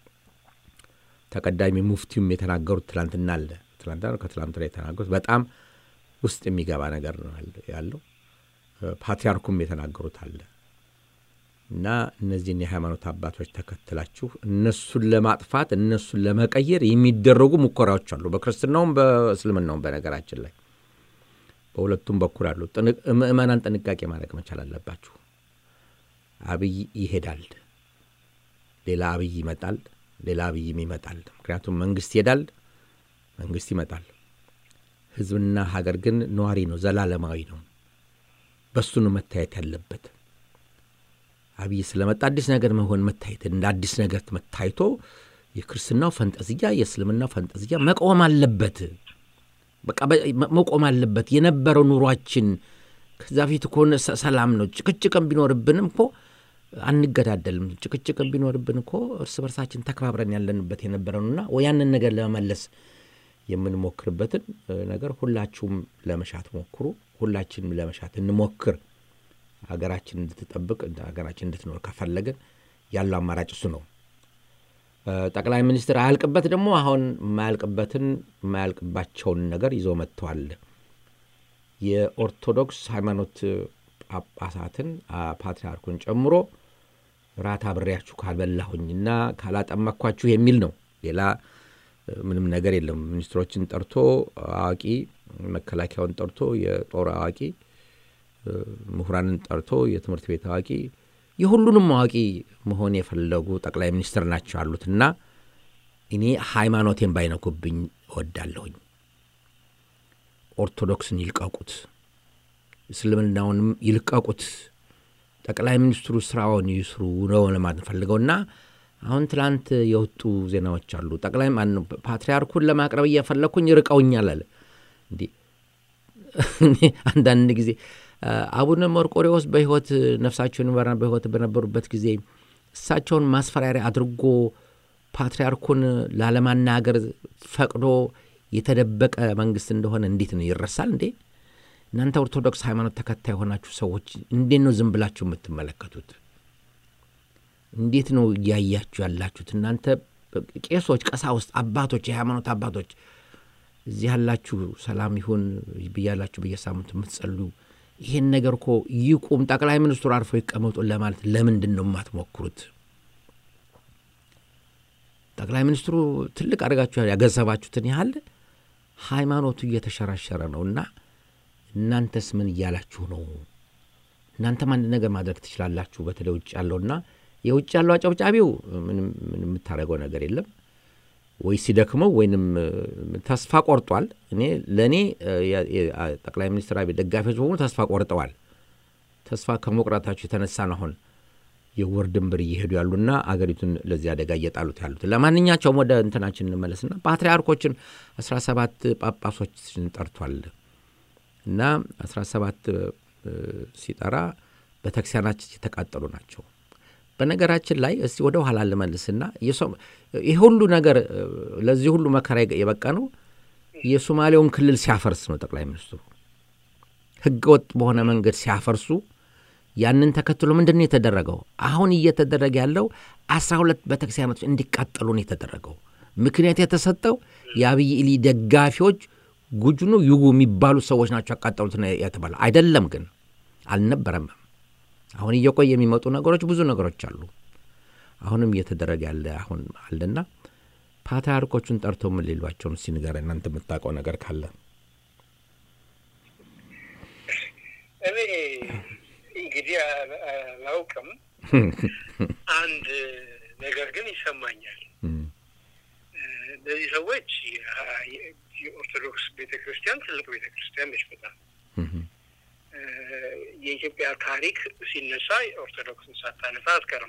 ተቀዳሚ ሙፍቲውም የተናገሩት ትላንትና አለ ትላንትና ከትላንት ላይ የተናገሩት በጣም ውስጥ የሚገባ ነገር ነው ያለው። ፓትሪያርኩም የተናገሩት አለ እና እነዚህን የሃይማኖት አባቶች ተከትላችሁ እነሱን ለማጥፋት እነሱን ለመቀየር የሚደረጉ ሙከራዎች አሉ፣ በክርስትናውም በእስልምናውም። በነገራችን ላይ በሁለቱም በኩል አሉ። ምእመናን ጥንቃቄ ማድረግ መቻል አለባችሁ። አብይ ይሄዳል፣ ሌላ አብይ ይመጣል፣ ሌላ አብይም ይመጣል። ምክንያቱም መንግስት ይሄዳል፣ መንግስት ይመጣል። ህዝብና ሀገር ግን ነዋሪ ነው፣ ዘላለማዊ ነው። በሱ ነው መታየት ያለበት። አብይ ስለመጣ አዲስ ነገር መሆን መታየት እንደ አዲስ ነገር መታይቶ የክርስትናው ፈንጠዝያ የእስልምናው ፈንጠዝያ መቆም አለበት። በቃ መቆም አለበት። የነበረው ኑሯችን ከዛ ፊት ከሆነ ሰላም ነው። ጭቅጭቅም ቢኖርብንም እኮ አንገዳደልም። ጭቅጭቅም ቢኖርብን እኮ እርስ በርሳችን ተከባብረን ያለንበት የነበረውና ያንን ነገር ለመመለስ የምንሞክርበትን ነገር ሁላችሁም ለመሻት ሞክሩ። ሁላችንም ለመሻት እንሞክር። ሀገራችን እንድትጠብቅ ሀገራችን እንድትኖር ከፈለግን ያለው አማራጭ እሱ ነው። ጠቅላይ ሚኒስትር አያልቅበት ደግሞ አሁን የማያልቅበትን የማያልቅባቸውን ነገር ይዞ መጥተዋል። የኦርቶዶክስ ሃይማኖት ጳጳሳትን ፓትርያርኩን ጨምሮ ራት አብሬያችሁ ካልበላሁኝና ካላጠመኳችሁ የሚል ነው። ሌላ ምንም ነገር የለም። ሚኒስትሮችን ጠርቶ አዋቂ፣ መከላከያውን ጠርቶ የጦር አዋቂ፣ ምሁራንን ጠርቶ የትምህርት ቤት አዋቂ፣ የሁሉንም አዋቂ መሆን የፈለጉ ጠቅላይ ሚኒስትር ናቸው አሉትና እኔ ሃይማኖቴን ባይነኩብኝ እወዳለሁኝ። ኦርቶዶክስን ይልቀቁት፣ እስልምናውንም ይልቀቁት። ጠቅላይ ሚኒስትሩ ስራውን ይስሩ ነው ለማለት ፈልገውና አሁን ትላንት የወጡ ዜናዎች አሉ። ጠቅላይ ማነው ፓትርያርኩን ለማቅረብ እየፈለግኩኝ ርቀውኛል አለ። እንዲህ አንዳንድ ጊዜ አቡነ መርቆሬዎስ በሕይወት ነፍሳቸውን ይማርና በሕይወት በነበሩበት ጊዜ እሳቸውን ማስፈራሪያ አድርጎ ፓትርያርኩን ላለማናገር ፈቅዶ የተደበቀ መንግስት እንደሆነ እንዴት ነው ይረሳል እንዴ? እናንተ ኦርቶዶክስ ሃይማኖት ተከታይ የሆናችሁ ሰዎች እንዴት ነው ዝም ብላችሁ የምትመለከቱት? እንዴት ነው እያያችሁ ያላችሁት? እናንተ ቄሶች፣ ቀሳውስት፣ አባቶች፣ የሃይማኖት አባቶች እዚህ ያላችሁ ሰላም ይሁን ብያላችሁ በየሳምንቱ የምትጸሉ ይሄን ነገር እኮ ይቁም፣ ጠቅላይ ሚኒስትሩ አርፈው ይቀመጡ ለማለት ለምንድን ነው የማትሞክሩት? ጠቅላይ ሚኒስትሩ ትልቅ አድርጋችሁ ያገዘባችሁትን ያህል ሃይማኖቱ እየተሸራሸረ ነው እና እናንተስ ምን እያላችሁ ነው? እናንተም አንድ ነገር ማድረግ ትችላላችሁ። በተለይ ውጭ ያለውና የውጭ ያለው አጨብጫቢው ምንም የምታደርገው ነገር የለም ወይ ሲደክመው ወይንም ተስፋ ቆርጧል። እኔ ለእኔ ጠቅላይ ሚኒስትር አብይ ደጋፊዎች በሙሉ ተስፋ ቆርጠዋል። ተስፋ ከመቁረጣቸው የተነሳ ነው አሁን የወር ድንበር እየሄዱ ያሉና አገሪቱን ለዚህ አደጋ እየጣሉት ያሉት። ለማንኛቸውም ወደ እንትናችን እንመለስና ፓትርያርኮችን አስራ ሰባት ጳጳሶችን ጠርቷል እና አስራ ሰባት ሲጠራ ቤተክርስቲያናችን የተቃጠሉ ናቸው። በነገራችን ላይ እስቲ ወደ ኋላ ልመልስና ይህ ሁሉ ነገር ለዚህ ሁሉ መከራ የበቃ ነው የሶማሌውን ክልል ሲያፈርስ ነው ጠቅላይ ሚኒስትሩ ሕገ ወጥ በሆነ መንገድ ሲያፈርሱ ያንን ተከትሎ ምንድን ነው የተደረገው? አሁን እየተደረገ ያለው አስራ ሁለት ቤተክርስቲያኖች እንዲቃጠሉ ነው የተደረገው። ምክንያት የተሰጠው የአብይ ኢሊ ደጋፊዎች ጉጅኑ ይጉ የሚባሉ ሰዎች ናቸው ያቃጠሉት የተባለ አይደለም። ግን አልነበረም። አሁን እየቆየ የሚመጡ ነገሮች ብዙ ነገሮች አሉ። አሁንም እየተደረገ ያለ አሁን አለና ፓትርያርኮቹን ጠርቶ ምን ሌሏቸውን እስኪ ንገረን፣ እናንተ የምታውቀው ነገር ካለ። እኔ እንግዲህ አላውቅም። አንድ ነገር ግን ይሰማኛል። እነዚህ ሰዎች የኦርቶዶክስ ቤተ ክርስቲያን ትልቅ ቤተ ክርስቲያን ነች በጣም የኢትዮጵያ ታሪክ ሲነሳ ኦርቶዶክስን ሳታነሳ አትቀርም።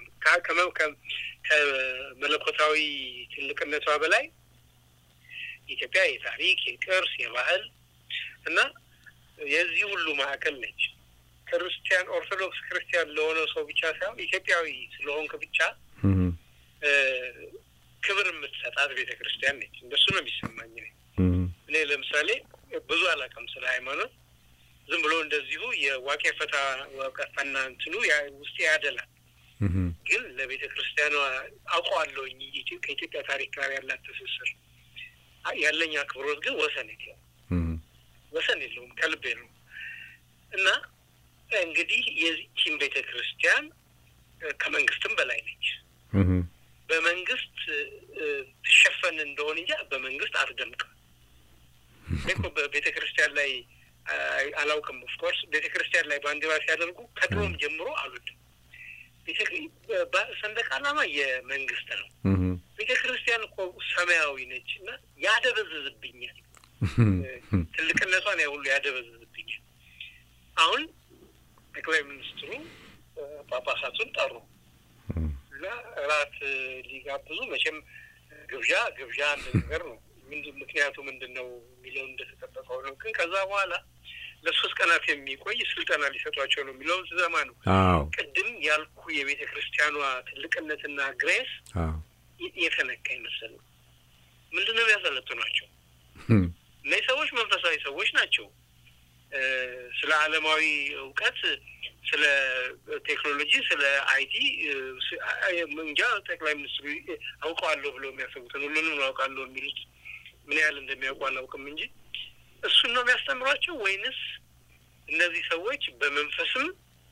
ከመለኮታዊ ትልቅነቷ በላይ ኢትዮጵያ የታሪክ የቅርስ፣ የባህል እና የዚህ ሁሉ ማዕከል ነች። ክርስቲያን ኦርቶዶክስ ክርስቲያን ለሆነ ሰው ብቻ ሳይሆን ኢትዮጵያዊ ስለሆንክ ብቻ እ፣ ክብር የምትሰጣት ቤተ ክርስቲያን ነች። እንደሱ ነው የሚሰማኝ እኔ። እኔ ለምሳሌ ብዙ አላውቅም ስለ ሃይማኖት። ዝም ብሎ እንደዚሁ የዋቄ ፈታ ዋቀፈና እንትኑ ያ- ውስጤ ያደላል። ግን ለቤተ ክርስቲያኗ አውቀዋለሁኝ ኢትዮ- ከኢትዮጵያ ታሪክ ጋር ያላት ትስስር አ- ያለኝ አክብሮት ግን ወሰን የለውም ወሰን የለውም ከልቤ ነው። እና እንግዲህ የዚህም ቤተ ክርስቲያን እ፣ ከመንግስትም በላይ ነች። በመንግስት እ፣ ትሸፈን እንደሆን እንጂ በመንግስት አትደምቅም። እኔ እኮ በቤተ ክርስቲያን ላይ አይ- አላውቅም። ኦፍኮርስ ቤተ ክርስቲያን ላይ ባንዲራ ሲያደርጉ ከድሮም ጀምሮ አልወድም። ቤተ- በ- ሰንደቅ ዓላማ የመንግስት ነው። ቤተ ክርስቲያን እኮ ሰማያዊ ነች እና ያደበዝዝብኛል። ትልቅነቷን ያ ሁሉ ያደበዝዝብኛል። አሁን ጠቅላይ ሚኒስትሩ እ፣ ጳጳሳቱን ጠሩ እና እራት እ፣ ሊጋብዙ መቼም ግብዣ ግብዣ አንድ ነገር ነው። ምንድን ምክንያቱ ምንድን ነው የሚለውን እንደተጠበቀው ነው። ግን ከዛ በኋላ ለሶስት ቀናት የሚቆይ ስልጠና ሊሰጧቸው ነው የሚለውን ስዘማ ነው አዎ ቅድም ያልኩ የቤተ ክርስቲያኗ ትልቅነትና ግሬስ አዎ የ- የተነካ ይመስል ነው። ምንድን ነው የሚያሰለጥኗቸው? እነዚህ ሰዎች መንፈሳዊ ሰዎች ናቸው። እ፣ ስለ ዓለማዊ እውቀት፣ ስለ ቴክኖሎጂ፣ ስለ አይቲ እ፣ ስ- አ- እንጃ ጠቅላይ ሚኒስትሩ እ፣ አውቀዋለሁ ብለው የሚያስቡትን ሁሉንም አውቃለሁ የሚሉት ምን ያህል እንደሚያውቁ አላውቅም እንጂ እሱን ነው የሚያስተምሯቸው ወይንስ እነዚህ ሰዎች በመንፈስም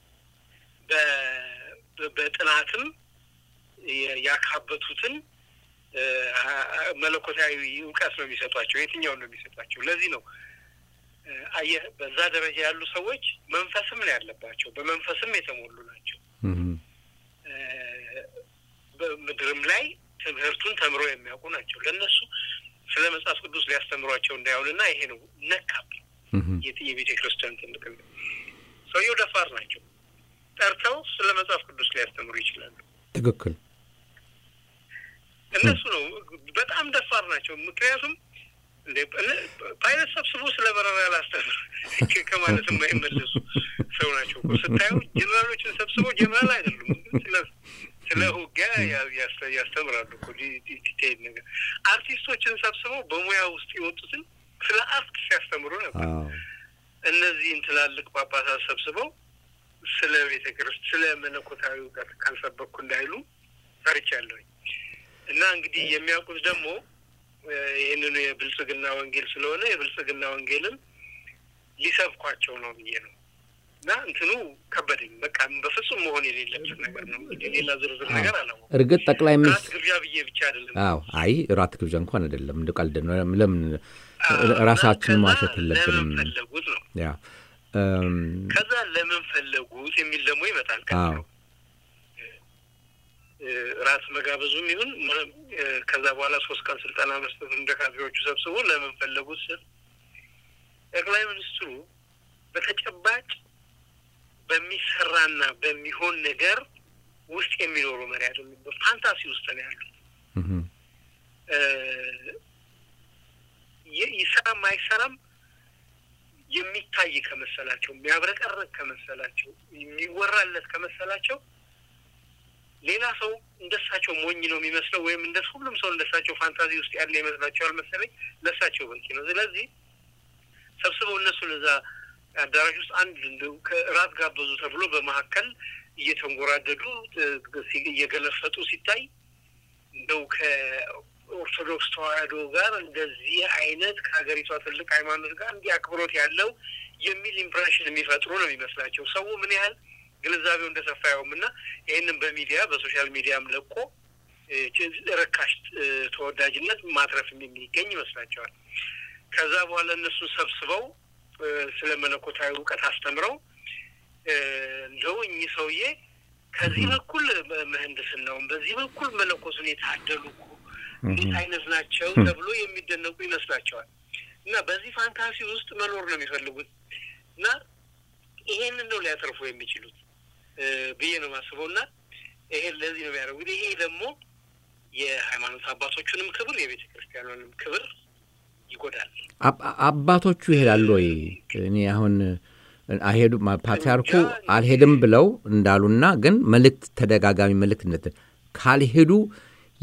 በ- በ- በጥናትም የ- ያካበቱትን እ፣ መለኮታዊ እውቀት ነው የሚሰጧቸው? የትኛውን ነው የሚሰጧቸው? ለዚህ ነው እ፣ አየህ በዛ ደረጃ ያሉ ሰዎች መንፈስም ነው ያለባቸው፣ በመንፈስም የተሞሉ ናቸው። እ፣ በምድርም ላይ ትምህርቱን ተምረው የሚያውቁ ናቸው። ለእነሱ ስለ መጽሐፍ ቅዱስ ሊያስተምሯቸው እንዳይሆንና ይሄ ነው ነካብኝ የት- የቤተ ክርስቲያን ትልቅ ሰውየው ደፋር ናቸው። ጠርተው ስለ መጽሐፍ ቅዱስ ሊያስተምሩ ይችላሉ። ትክክል እነሱ ነው በጣም ደፋር ናቸው። ምክንያቱም እንደ ፓይለት ሰብስቦ ስለ በረራ ያላስተምር ከማለት የማይመለሱ ሰው ናቸው እኮ ስታዩ። ጀኔራሎችን ሰብስቦ ጀኔራል አይደሉም፣ ግን ስለ ስለ ውጊያ ያ- ያስ- ያስተምራሉ እኮ ዲ- ዲ- ዲቴይል ነገር። አርቲስቶችን ሰብስበው በሙያ ውስጥ የወጡትን ስለ አርት ሲያስተምሩ ነበር። አዎ እነዚህን ትላልቅ ጳጳሳት ሰብስበው ስለ ቤተ ክርስቲያን ስለ መለኮታዊ እውቀት ካልሰበኩ እንዳይሉ ፈርቻለሁኝ። እና እንግዲህ የሚያውቁት ደግሞ እ፣ ይህንኑ የብልጽግና ወንጌል ስለሆነ የብልጽግና ወንጌልን ሊሰብኳቸው ነው ብዬ ነው። እና እንትኑ ከበደኝ። በቃ በፍጹም መሆን የሌለበት ነገር ነው። እንግዲህ ሌላ ዝርዝር ነገር አላወኩም። እርግጥ ጠቅላይ ራት ሚኒስትር ግብዣ ብዬ ብቻ አይደለም አዎ አይ ራት ግብዣ እንኳን አይደለም እንደ ቀልድ ነው ለምን አዎ፣ ራሳችንን እና ማሸት ከዛ የለብንም ለምን ፈለጉት ነው ያ እም፣ ከዛ ለምን ፈለጉት የሚል ደግሞ ይመጣል። አዎ ቀጥሎ እ፣ ራስ መጋበዙም ይሁን ምንም፣ እ፣ ከዛ በኋላ ሶስት ቀን ስልጠና መስጠት እንደ ካድሬዎቹ ሰብስቦ ለምን ፈለጉት ስል ጠቅላይ ሚኒስትሩ በተጨባጭ በሚሰራና በሚሆን ነገር ውስጥ የሚኖሩ መሪ አይደሉም። በፋንታሲ ውስጥ ነው ያሉት። እም፣ እ፣ ይ- ይሰራም አይሰራም የሚታይ ከመሰላቸው የሚያብረቀርቅ ከመሰላቸው የሚወራለት ከመሰላቸው ሌላ ሰው እንደሳቸው ሞኝ ነው የሚመስለው ወይም እንደ ሁሉም ሰው እንደሳቸው ፋንታዚ ውስጥ ያለ ይመስላቸዋል መሰለኝ። ለሳቸው በቂ ነው። ስለዚህ ሰብስበው እነሱን እዛ አዳራሽ ውስጥ አንድ እንደው ከራት ጋበዙ ተብሎ በመካከል እየተንጎራደዱ እ፣ ሲ- እየገለፈጡ ሲታይ እንደው ከኦርቶዶክስ ተዋሕዶ ጋር እንደዚህ አይነት ከሀገሪቷ ትልቅ ሃይማኖት ጋር እንዲህ አክብሮት ያለው የሚል ኢምፕሬሽን የሚፈጥሩ ነው የሚመስላቸው። ሰው ምን ያህል ግንዛቤው እንደሰፋ ያውም እና ይህንን በሚዲያ በሶሻል ሚዲያም ለቆ እ፣ ች- ርካሽ እ፣ ተወዳጅነት ማትረፍ የሚገኝ ይመስላቸዋል። ከዛ በኋላ እነሱን ሰብስበው እ፣ ስለ መለኮታዊ እውቀት አስተምረው እ፣ እንደው እኚህ ሰውዬ ከዚህ በኩል ምህንድስናውን በዚህ በኩል መለኮቱን የታደሉ እኮ እንዴት አይነት ናቸው ተብሎ የሚደነቁ ይመስላቸዋል። እና በዚህ ፋንታሲ ውስጥ መኖር ነው የሚፈልጉት እና ይሄንን ነው ሊያተርፉ የሚችሉት እ፣ ብዬ ነው የማስበው። እና ይሄን ለዚህ ነው የሚያደርጉት። ይሄ ደግሞ የሃይማኖት አባቶቹንም ክብር የቤተ ክርስቲያኑንም ክብር ይጎዳል። አብ- አባቶቹ ይሄዳሉ ወይ? እኔ አሁን አይሄዱም። ፓትርያርኩ አልሄድም ብለው እንዳሉና ግን መልእክት ተደጋጋሚ መልእክት እንደት ካልሄዱ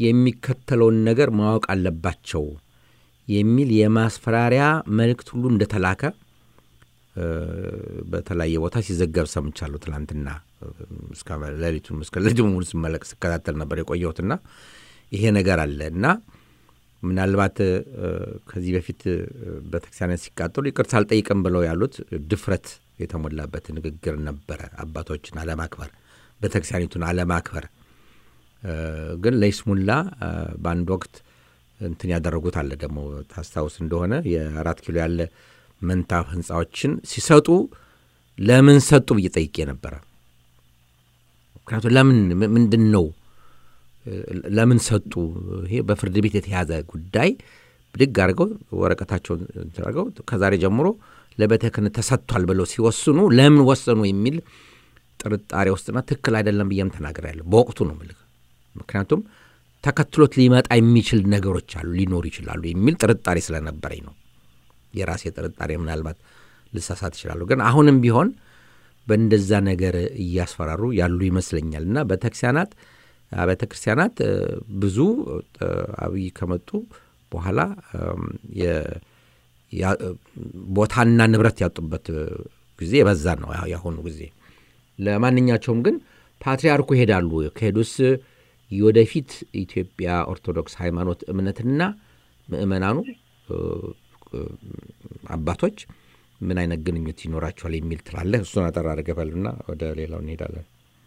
የሚከተለውን ነገር ማወቅ አለባቸው የሚል የማስፈራሪያ መልእክት ሁሉ እንደተላከ እ፣ በተለያየ ቦታ ሲዘገብ ሰምቻለሁ። ትላንትና እ፣ እስከ ሌሊቱን እስከ ሌሊቱ ሙሉ ስመለቅ ስከታተል ነበር የቆየሁትና ይሄ ነገር አለ እና ምናልባት እ፣ ከዚህ በፊት እ፣ ቤተክርስቲያናት ሲቃጠሉ ይቅርታ አልጠይቅም ብለው ያሉት ድፍረት የተሞላበት ንግግር ነበረ። አባቶችን አለማክበር፣ ቤተክርስቲያኒቱን አለማክበር እ፣ ግን ለይስሙላ እ፣ በአንድ ወቅት እንትን ያደረጉት አለ ደግሞ ታስታውስ እንደሆነ የአራት ኪሎ ያለ መንታ ህንፃዎችን ሲሰጡ ለምን ሰጡ ብዬ ጠይቄ ነበረ። ምክንያቱም ለምን ም- ምንድን ነው እ፣ ለምን ሰጡ? ይሄ በፍርድ ቤት የተያዘ ጉዳይ ብድግ አድርገው ወረቀታቸውን እንትን አድርገው ከዛሬ ጀምሮ ለቤተ ክህነት ተሰጥቷል ብለው ሲወስኑ ለምን ወሰኑ የሚል ጥርጣሬ ውስጥና ትክክል አይደለም ብዬም ተናግሬያለሁ። በወቅቱ ነው የምልህ። ምክንያቱም ተከትሎት ሊመጣ የሚችል ነገሮች አሉ ሊኖሩ ይችላሉ የሚል ጥርጣሬ ስለነበረኝ ነው። የራሴ ጥርጣሬ ምናልባት ልሳሳት ይችላሉ። ግን አሁንም ቢሆን በእንደዛ ነገር እያስፈራሩ ያሉ ይመስለኛል እና ቤተክርስቲያናት ቤተ ክርስቲያናት እ፣ ብዙ እ፣ አብይ ከመጡ በኋላ እም፣ የ- ያ- እ፣ ቦታና ንብረት ያጡበት እ፣ ጊዜ የበዛ ነው ያ- ያሁኑ ጊዜ። ለማንኛቸውም ግን ፓትርያርኩ ይሄዳሉ። ከሄዱስ የወደፊት ኢትዮጵያ ኦርቶዶክስ ሃይማኖት እምነትና ምእመናኑ እ፣ እ፣ አባቶች ምን አይነት ግንኙነት ይኖራቸዋል የሚል ትላለህ? እሱን አጠር አድርገህ በልና ወደ ሌላው እንሄዳለን።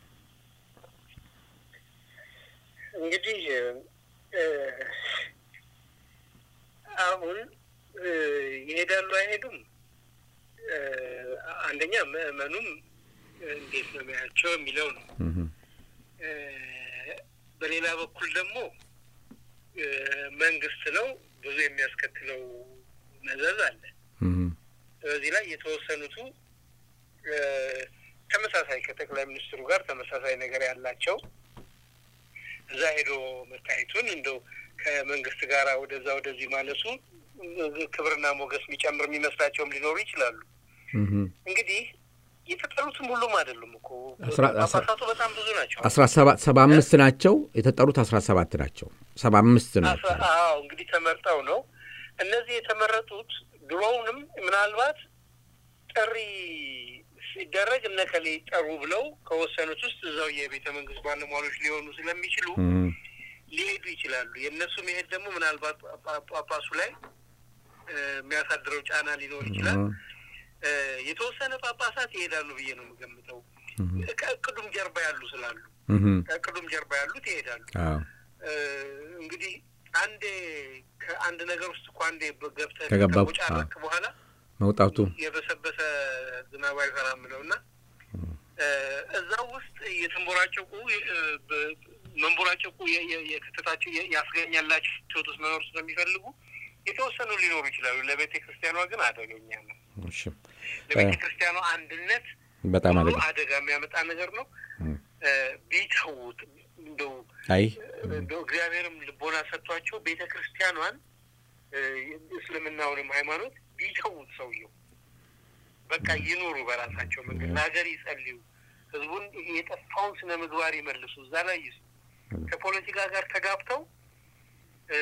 እንግዲህ እ፣ አሁን እ፣ ይሄዳሉ አይሄዱም፣ እ፣ አንደኛ ምዕመኑም እንዴት ነው የሚያቸው የሚለው ነው። እህም፣ እ፣ በሌላ በኩል ደግሞ እ፣ መንግስት ነው ብዙ የሚያስከትለው መዘዝ አለ። እህም፣ በዚህ ላይ የተወሰኑቱ እ፣ ተመሳሳይ ከጠቅላይ ሚኒስትሩ ጋር ተመሳሳይ ነገር ያላቸው እዛ ሄዶ መታየቱን እንደው ከመንግስት ጋር ወደዛ ወደዚህ ማለሱ እ፣ ክብርና ሞገስ የሚጨምር የሚመስላቸውም ሊኖሩ ይችላሉ። እህም። እንግዲህ የተጠሩትም ሁሉም አይደሉም እኮ አስራ- አስራ- ጳጳሳቱ በጣም ብዙ ናቸው። አስራ ሰባት ሰባ አምስት ናቸው የተጠሩት አስራ ሰባት ናቸው ሰባ አምስት ናቸው አስራ- አዎ እንግዲህ ተመርጠው ነው እነዚህ የተመረጡት። ድሮውንም ምናልባት ጥሪ ሲደረግ እነከሌ ጠሩ ብለው ከወሰኑት ውስጥ እዛው የቤተ መንግስት ባለሟሎች ሊሆኑ ስለሚችሉ እህም፣ ሊሄዱ ይችላሉ። የእነሱ መሄድ ደግሞ ምናልባት ጳ- ጳጳሱ ላይ እ፣ የሚያሳድረው ጫና ሊኖር ይችላል። እህም፣ እ፣ የተወሰነ ጳጳሳት ይሄዳሉ ብዬ ነው የምገምተው። ከእቅዱም ጀርባ ያሉ ስላሉ እህም። ከእቅዱም ጀርባ ያሉት ይሄዳሉ። አዎ እ፣ እንግዲህ አንዴ ከአንድ ነገር ውስጥ እኮ አንዴ ገብተህ ከገባ- ከቦጫረክ በኋላ መውጣቱ የበሰበሰ ዝናብ አይፈራም ነው እና እ፣ እዛው ውስጥ የተንቦራጨቁ እ፣ በ- መንቦራጨቁ የ- የ- የክተታቸው የ- ያስገኛላቸው ህይወት ውስጥ መኖር ስለሚፈልጉ የተወሰኑ ሊኖሩ ይችላሉ። ለቤተ ክርስቲያኗ ግን አደገኛ ነው። እሺ ለቤተ ክርስቲያኗ አንድነት በጣም ሙሉ አደጋ አደጋ የሚያመጣ ነገር ነው። እም። እ፣ ቢተዉት እንደው አይ እንደው እግዚአብሔርም ልቦና ሰጥቷቸው ቤተ ክርስቲያኗን እ፣ እስልምናውንም ሃይማኖት ቢተዉት ሰውየው በቃ ይኑሩ በራሳቸው መንገድ፣ ለሀገር ይጸልዩ፣ ህዝቡን ይሄ የጠፋውን ስነ ምግባር ይመልሱ፣ እዛ ላይ ይሱ ከፖለቲካ ጋር ተጋብተው እ፣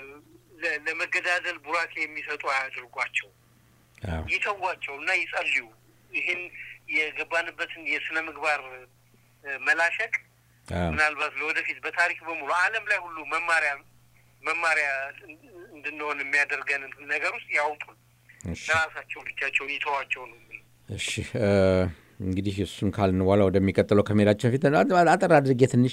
ለ- ለመገዳደል ቡራኬ የሚሰጡ አያድርጓቸው፣ አዎ ይተዋቸው እና ይጸልዩ። ይህን የገባንበትን የስነ ምግባር እ፣ መላሸቅ አዎ ምናልባት ለወደፊት በታሪክ በሙሉ ዓለም ላይ ሁሉ መማሪያ መማሪያ እንድንሆን የሚያደርገን ነገር ውስጥ ያውጡን። እሺ ለራሳቸው ብቻቸውን ይተዋቸው ነው የምለው። እሺ እ፣ እንግዲህ እሱን ካልን በኋላ ወደሚቀጥለው ከመሄዳችን በፊት አጠር አድርጌ ትንሽ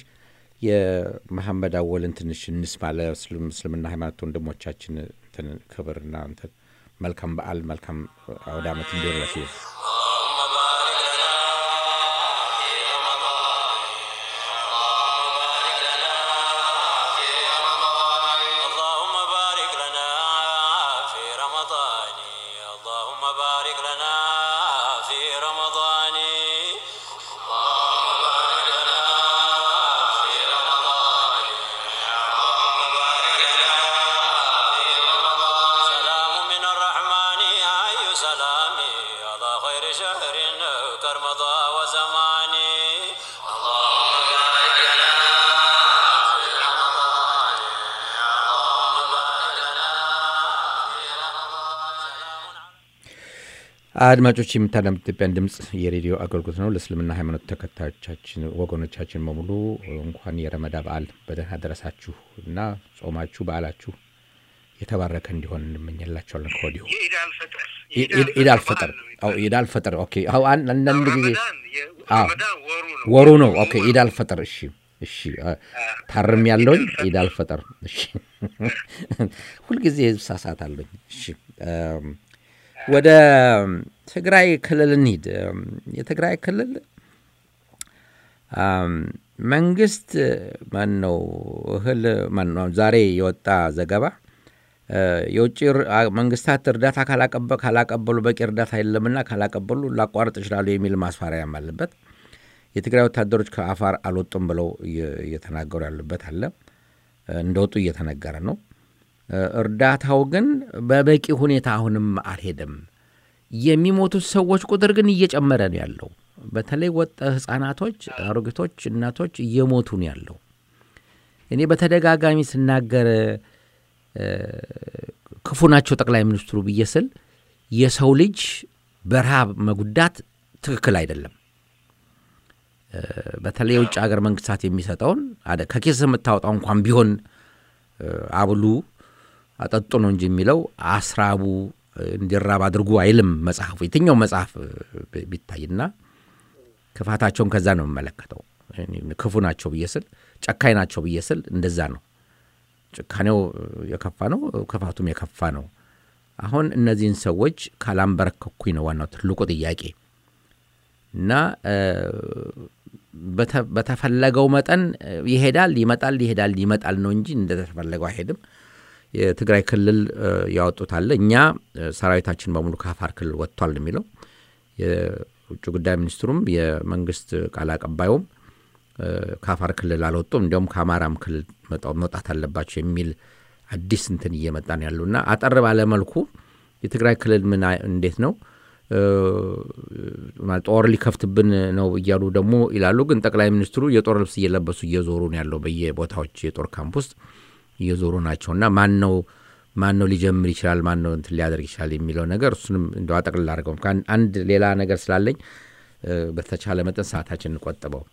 የመሐመድ አወልን ትንሽ እንስማ። ለእስልም- እስልምና ሃይማኖት ወንድሞቻችን እንትን ክብርና እንትን መልካም በዓል መልካም አውደ ዓመት እንዲሆንላችሁ اللهم بارك لنا في رمضان اللهم بارك لنا في رمضان اللهم بارك لنا في رمضان اللهم بارك لنا في رمضان اللهم بارك لنا في رمضان اللهم بارك لنا في رمضان سلام من الرحمن أي سلامي على خير አድማጮች የምታዳምጡ ኢትዮጵያን ድምፅ የሬዲዮ አገልግሎት ነው። ለእስልምና ሃይማኖት ተከታዮቻችን ወገኖቻችን በሙሉ እንኳን የረመዳ በዓል በደህና ደረሳችሁ እና ጾማችሁ በዓላችሁ የተባረከ እንዲሆን እንመኘላቸዋለን ከወዲሁ። የኢድ አልፈጥር ኢድ አልፈጥር አዎ፣ ኢድ አልፈጥር ኦኬ። አዎ፣ አን- አንዳንድ ጊዜ ረመዳን የ- አዎ። ረመዳን ወሩ ነው ወሩ ነው። ኦኬ፣ ኢድ አልፈጥር እሺ፣ እሺ፣ አ- ታርም ያለውኝ ኢድ አልፈጥር እሺ። ሁልጊዜ ሳሳት አለኝ። እሺ፣ እም፣ ወደ ትግራይ ክልል እንሂድ። እም፣ የትግራይ ክልል አም፣ መንግስት ማን ነው እህል ማን ነው ዛሬ የወጣ ዘገባ እ፣ የውጭ ር- አ- መንግስታት እርዳታ ካላቀበ- ካላቀበሉ በቂ እርዳታ የለምና ካላቀበሉ ላቋርጥ ይችላሉ የሚል ማስፈራሪያም አለበት። የትግራይ ወታደሮች ከአፋር አልወጡም ብለው እየ- እየተናገሩ ያሉበት አለ። እ፣ እንደወጡ እየተነገረ ነው። እ፣ እርዳታው ግን በበቂ ሁኔታ አሁንም አልሄደም። የሚሞቱት ሰዎች ቁጥር ግን እየጨመረ ነው ያለው። በተለይ ወጣ ህጻናቶች፣ አሮጊቶች፣ እናቶች እየሞቱ ነው ያለው። እኔ በተደጋጋሚ ስናገር እ፣ ክፉ ናቸው ጠቅላይ ሚኒስትሩ ብዬ ስል የሰው ልጅ በረሃብ መጉዳት ትክክል አይደለም። እ፣ በተለይ የውጭ ሀገር መንግስታት የሚሰጠውን አደ- ከኬስ የምታወጣው እንኳን ቢሆን እ፣ አብሉ አጠጡ ነው እንጂ የሚለው አስራቡ እ፣ እንዲራብ አድርጉ አይልም መጽሐፉ። የትኛው መጽሐፍ እ፣ ቢ- ቢታይና ክፋታቸውን ከዛ ነው የምመለከተው። እኔ ክፉ ናቸው ብዬ ስል ጨካኝ ናቸው ብዬ ስል እንደዛ ነው። ጭካኔው እ፣ የከፋ ነው፣ ክፋቱም የከፋ ነው። አሁን እነዚህን ሰዎች ካላንበረከኩኝ ነው ዋናው ትልቁ ጥያቄ እና እ፣ በተ- በተፈለገው መጠን እ፣ ይሄዳል ይመጣል፣ ይሄዳል ይመጣል ነው እንጂ እንደተፈለገው አይሄድም። የትግራይ ክልል እ፣ ያወጡት አለ። እኛ እ፣ ሰራዊታችን በሙሉ ከአፋር ክልል ወጥቷል ነው የሚለው የውጭ ጉዳይ ሚኒስትሩም የመንግስት ቃል አቀባዩም እ፣ ከአፋር ክልል አልወጡም፣ እንዲያውም ከአማራም ክልል መጣው- መውጣት አለባቸው የሚል አዲስ እንትን እየመጣ ነው ያሉ እና አጠር ባለ መልኩ የትግራይ ክልል ምን አይ- እንዴት ነው እ፣ ማለት ጦር ሊከፍትብን ነው እያሉ ደግሞ ይላሉ። ግን ጠቅላይ ሚኒስትሩ የጦር ልብስ እየለበሱ እየዞሩ ነው ያለው በየቦታዎች የጦር ካምፕ ውስጥ እየዞሩ ናቸው እና ማን ነው ማን ነው ሊጀምር ይችላል ማን ነው እንትን ሊያደርግ ይችላል የሚለው ነገር እሱንም እንደ አጠቅልል አድርገው ከአን- አንድ ሌላ ነገር ስላለኝ እ፣ በተቻለ መጠን ሰዓታችን እንቆጥበው።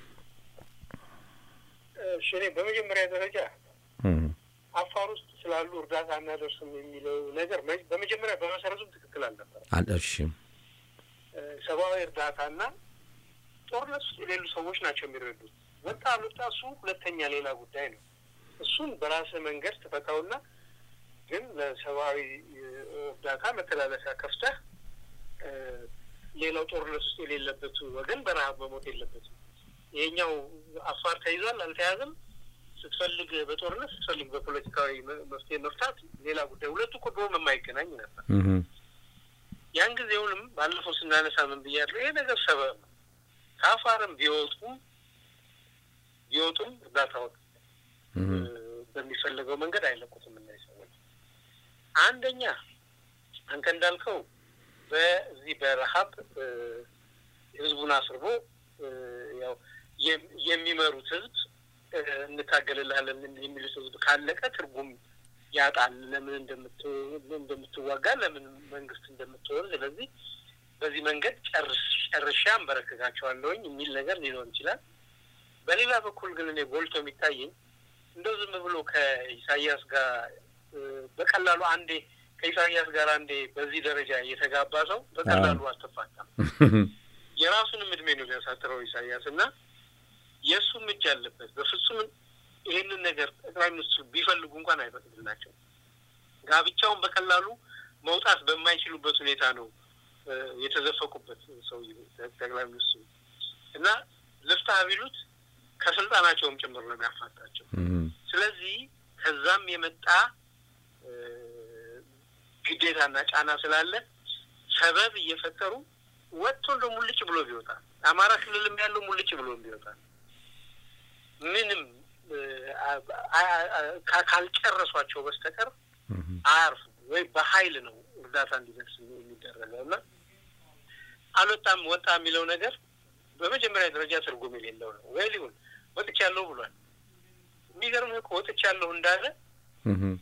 እሺ፣ እኔ በመጀመሪያ ደረጃ እም፣ አፋር ውስጥ ስላሉ እርዳታ እናደርስም የሚለው ነገር መ- በመጀመሪያ በመሰረቱም ትክክል አልነበረም። አለ እሺ እ፣ ሰብአዊ እርዳታና ጦርነት ውስጥ የሌሉ ሰዎች ናቸው የሚረዱት። ወጣ አልወጣ እሱ ሁለተኛ ሌላ ጉዳይ ነው። እሱን በራስህ መንገድ ትፈታውና ግን ለሰብአዊ እ፣ እርዳታ መተላለፊያ ከፍተህ እ፣ ሌላው ጦርነት ውስጥ የሌለበት ወገን በረሀብ መሞት የለበትም። ይሄኛው አፋር ተይዟል አልተያዘም፣ ስትፈልግ በጦርነት ስትፈልግ በፖለቲካዊ መ- መፍትሄ መፍታት ሌላ ጉዳይ። ሁለቱ እኮ ድሮም የማይገናኝ ነበር። እም፣ ያን ጊዜውንም ባለፈው ስናነሳ ምን ብያለሁ? ይሄ ነገር ሰበብ ነው። ከአፋርም ቢወጡም ቢወጡም እርዳታውን እም፣ በሚፈለገው መንገድ አይለቁትም። እነዚህ ሰዎች አንደኛ አንተ እንዳልከው በዚህ በረሀብ እ፣ ህዝቡን አስርቦ እ፣ ያው የም- የሚመሩት ህዝብ እ፣ እንታገልልሃለን የሚሉት ህዝብ ካለቀ ትርጉም ያጣል። ለምን እንደምት- እንደምትዋጋ ለምን መንግስት እንደምትሆን ስለዚህ በዚህ መንገድ ጨርስ ጨርሻ አንበረክካቸዋለሁኝ የሚል ነገር ሊኖር ይችላል። በሌላ በኩል ግን እኔ ጎልቶ የሚታየኝ እንደው ዝም ብሎ ከኢሳያስ ጋር እ፣ በቀላሉ አንዴ ከኢሳያስ ጋር አንዴ በዚህ ደረጃ የተጋባ ሰው በቀላሉ አትፋታም። የራሱንም እድሜ ነው የሚያሳጥረው ኢሳያስ እና የእሱም እጅ አለበት። በፍጹም ይህንን ነገር ጠቅላይ ሚኒስትሩ ቢፈልጉ እንኳን አይፈቅድላቸው። ጋብቻውን በቀላሉ መውጣት በማይችሉበት ሁኔታ ነው እ፣ የተዘፈቁበት ሰው ጠቅላይ ሚኒስትሩ እና ልፍታህ ቢሉት ከስልጣናቸውም ጭምር ነው የሚያፋታቸው። እም፣ ስለዚህ ከዛም የመጣ እ፣ ግዴታና ጫና ስላለ ሰበብ እየፈጠሩ ወጥቶ እንደ ሙልጭ ብሎ ቢወጣ አማራ ክልልም ያለው ሙልጭ ብሎ ቢወጣ ምንም እ፣ አ- አ- አ- ካ- ካልጨረሷቸው በስተቀር እም፣ አያርፉ ወይ በኃይል ነው እርዳታ እንዲደርስ የሚደረገው እና አልወጣም ወጣ የሚለው ነገር በመጀመሪያ ደረጃ ትርጉም የሌለው ነው። ወይ ሊሆን ወጥቻለሁ ብሏል። የሚገርምህ እኮ ወጥቻለሁ እንዳለ እም፣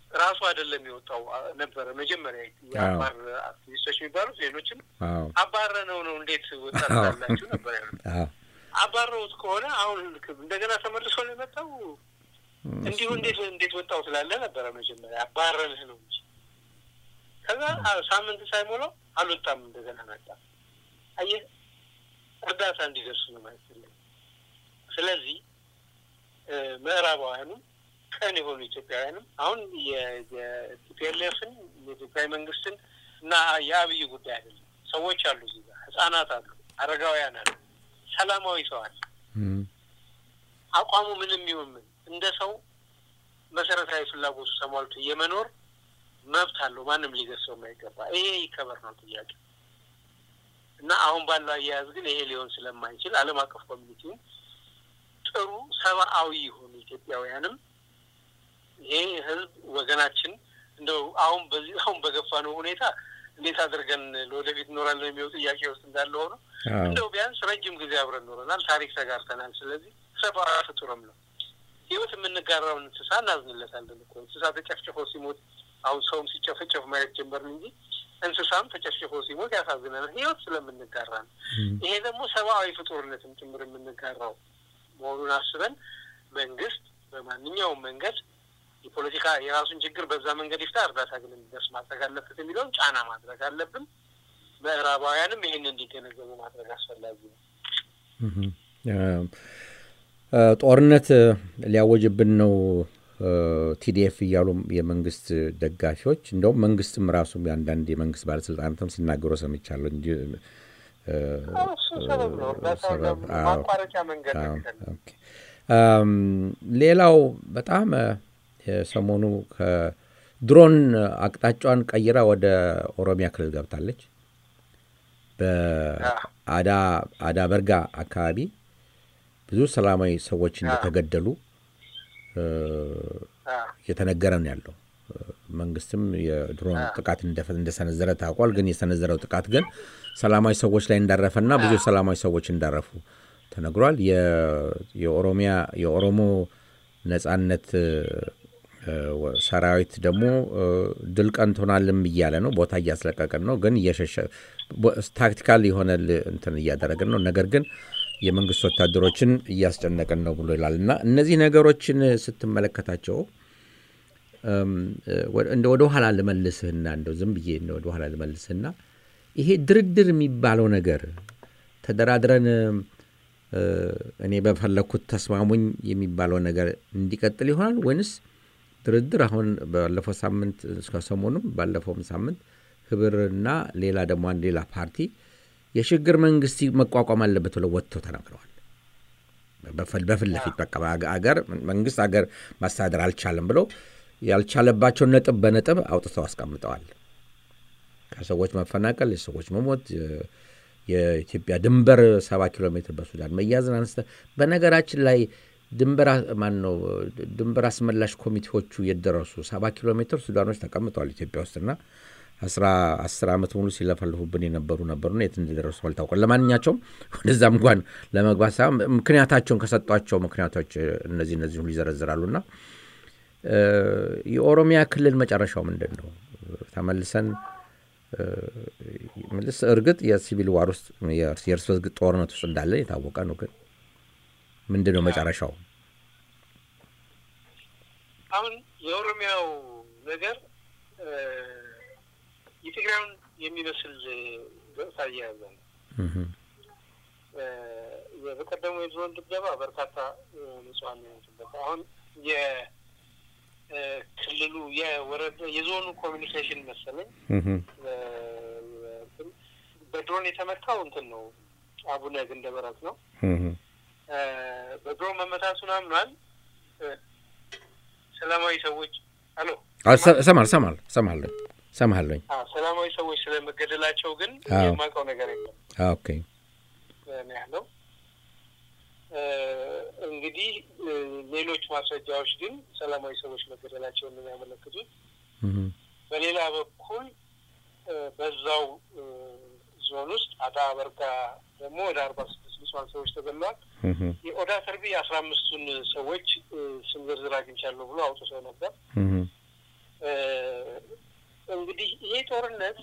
ራሱ አይደለም የወጣው አ- ነበረ መጀመሪያ የአፋር አክቲቪስቶች የሚባሉት ሌሎችም አዎ አባረነው ነው እንዴት ወጣት ላላችሁ ነበር ያሉት። አዎ አባረውት ከሆነ አሁን ልክ እንደገና ተመልሶ ነው የመጣው። እንዲሁ እንዴት እንዴት ወጣው ስላለ ነበረ መጀመሪያ አባረንህ ነው እንጂ ከዛ አ- ሳምንት ሳይሞላው አልወጣም እንደገና መጣ። አየህ እርዳታ እንዲደርሱ ነው ማለት ነው። ስለዚህ እ፣ ምዕራባውያኑም ቀን የሆኑ ኢትዮጵያውያንም አሁን የቲፒኤልኤፍን የኢትዮጵያ መንግስትን እና የአብይ ጉዳይ አይደለም። ሰዎች አሉ እዚህ ጋር ህጻናት አሉ፣ አረጋውያን አሉ፣ ሰላማዊ ሰው አለ። እም፣ አቋሙ ምንም ይሁን ምን እንደ ሰው መሰረታዊ ፍላጎቱ ተሟልቶ የመኖር መብት አለው። ማንም ሊገሰው የማይገባ ይሄ ይከበር ነው ጥያቄ እና አሁን ባለው አያያዝ ግን ይሄ ሊሆን ስለማይችል ዓለም አቀፍ ኮሚኒቲውን ጥሩ ሰብአዊ የሆኑ ኢትዮጵያውያንም ይሄ ህዝብ ወገናችን እንደው አሁን በዚህ አሁን በገፋ ነው ሁኔታ እንዴት አድርገን ለወደፊት እኖራለን የሚለው ጥያቄ ውስጥ እንዳለ ሆኖ አዎ እንደው ቢያንስ ረጅም ጊዜ አብረን ኖረናል፣ ታሪክ ተጋርተናል። ስለዚህ ሰብአዊ ፍጡርም ነው። ህይወት የምንጋራውን እንስሳ እናዝንለታለን እኮ እንስሳ ተጨፍጭፎ ሲሞት አሁን ሰውም ሲጨፈጨፍ ማየት ጀመርን እንጂ እንስሳም ተጨፍጭፎ ሲሞት ያሳዝነናል። ህይወት ስለምንጋራ ነው። ይሄ ደግሞ ሰብአዊ ፍጡርነትም ጭምር የምንጋራው መሆኑን አስበን መንግስት በማንኛውም መንገድ የፖለቲካ የራሱን ችግር በዛ መንገድ ይፍታ፣ እርዳታ ግን እንዲደርስ ማድረግ አለበት የሚለውን ጫና ማድረግ አለብን። ምዕራባውያንም ይህን እንዲገነዘቡ ማድረግ አስፈላጊ ነው። እም፣ እ፣ ጦርነት ሊያወጅብን ነው እ፣ ቲዲኤፍ እያሉ የመንግስት ደጋፊዎች እንደውም መንግስትም ራሱ አንዳንድ የመንግስት ባለስልጣናትም ሲናገሩ ሰምቻለሁ እንጂ እ፣ እሱ ሰበብ ነው። እርዳታውን ሰበብ፣ ለምን አዎ። ማቋረጫ መንገድ ነው አዎ፣ የሚፈልገው። ኦኬ። አም፣ ሌላው በጣም እ፣ የሰሞኑ ከድሮን አቅጣጫዋን ቀይራ ወደ ኦሮሚያ ክልል ገብታለች። በአዳ አዳ በርጋ አካባቢ ብዙ ሰላማዊ ሰዎች እንደተገደሉ እ፣ አዎ። እየተነገረ ነው ያለው። መንግስትም የድሮን ጥቃት እንደፈ- እንደሰነዘረ ታውቋል። ግን የሰነዘረው ጥቃት ግን ሰላማዊ ሰዎች ላይ እንዳረፈና ብዙ ሰላማዊ ሰዎች እንዳረፉ ተነግሯል። የ- የኦሮሚያ የኦሮሞ ነጻነት እ፣ ወ- ሰራዊት ደግሞ እ፣ ድል ቀንቶናልም እያለ ነው። ቦታ እያስለቀቀን ነው፣ ግን እየሸሸ ቦ- ታክቲካል የሆነ ል- እንትን እያደረግን ነው። ነገር ግን የመንግስት ወታደሮችን እያስጨነቅን ነው ብሎ ይላል እና እነዚህ ነገሮችን ስትመለከታቸው እም፣ ወ- እንደ ወደ ኋላ ልመልስህና እንደው ዝም ብዬ እንደ ወደ ኋላ ልመልስህና ይሄ ድርድር የሚባለው ነገር ተደራድረን እ፣ እኔ በፈለግኩት ተስማሙኝ የሚባለው ነገር እንዲቀጥል ይሆናል ወይንስ ድርድር አሁን ባለፈው ሳምንት እስከ ሰሞኑም ባለፈውም ሳምንት ህብርና ሌላ ደግሞ አንድ ሌላ ፓርቲ የሽግግር መንግስት መቋቋም አለበት ብለው ወጥተው ተናግረዋል። በፊት ለፊት በቃ በአገ- አገር መንግስት አገር ማስተዳደር አልቻለም ብለው ያልቻለባቸውን ነጥብ በነጥብ አውጥተው አስቀምጠዋል። ከሰዎች መፈናቀል፣ የሰዎች መሞት፣ የ- የኢትዮጵያ ድንበር ሰባ ኪሎ ሜትር በሱዳን መያዝን አነስተ በነገራችን ላይ ድንበር አ- ማን ነው ድንበር አስመላሽ ኮሚቴዎቹ የደረሱ ሰባ ኪሎ ሜትር ሱዳኖች ተቀምጠዋል ኢትዮጵያ ውስጥና አስራ አስር ዓመት ሙሉ ሲለፈልፉብን የነበሩ ነበሩና የት እንደደረሱ አልታውቅም። ለማንኛቸውም ወደዛም እንኳን ለመግባት ሳይሆን ምክንያታቸውን ከሰጧቸው ምክንያቶች እነዚህ እነዚህ ሁሉ ይዘረዝራሉና እ፣ የኦሮሚያ ክልል መጨረሻው ምንድን ነው? ተመልሰን እ፣ ምልስ እርግጥ የሲቪል ዋር ውስጥ የእርስ የእርስ በርስ ጦርነት ውስጥ እንዳለ የታወቀ ነው። ግን ምንድን ነው መጨረሻው? አሁን የኦሮሚያው ነገር እ፣ የትግራዩን የሚመስል ገጽታ እየያዘ ነው። እህም፣ እ፣ በቀደሙ የድሮን ድብደባ በርካታ እ፣ ንጹሐን ነው የሞቱበት። አሁን የክልሉ የወረዳ የዞኑ ኮሚኒኬሽን መሰለኝ እህም፣ እ፣ እንትን በድሮን የተመታው እንትን ነው አቡነ ግንደበረት ነው። እህም፣ እ፣ በድሮን መመታቱን አምኗል። እ፣ ሰላማዊ ሰዎች አሎ አዎ፣ ሰ- እሰማለሁ እሰማለሁ እሰማለሁ እሰማለሁኝ። አዎ፣ ሰላማዊ ሰዎች ስለመገደላቸው ግን አዎ። የማውቀው ነገር የለም አዎ፣ ኦኬ ነው ያለው። እ፣ እንግዲህ እ፣ ሌሎች ማስረጃዎች ግን ሰላማዊ ሰዎች መገደላቸውን ነው የሚያመለክቱት። እህም፣ በሌላ በኩል እ፣ በዛው እ፣ ዞን ውስጥ አዳ በርጋ ደግሞ ወደ አርባ ስድስት ንጹሐን ሰዎች ተገድለዋል። እህም፣ የኦዳ ተርቢ አስራ አምስቱን ሰዎች እ፣ ስም ዝርዝር አግኝቻለሁ ብሎ አውጥቶ ነበር። እህም፣ እ፣ እንግዲህ ይሄ ጦርነት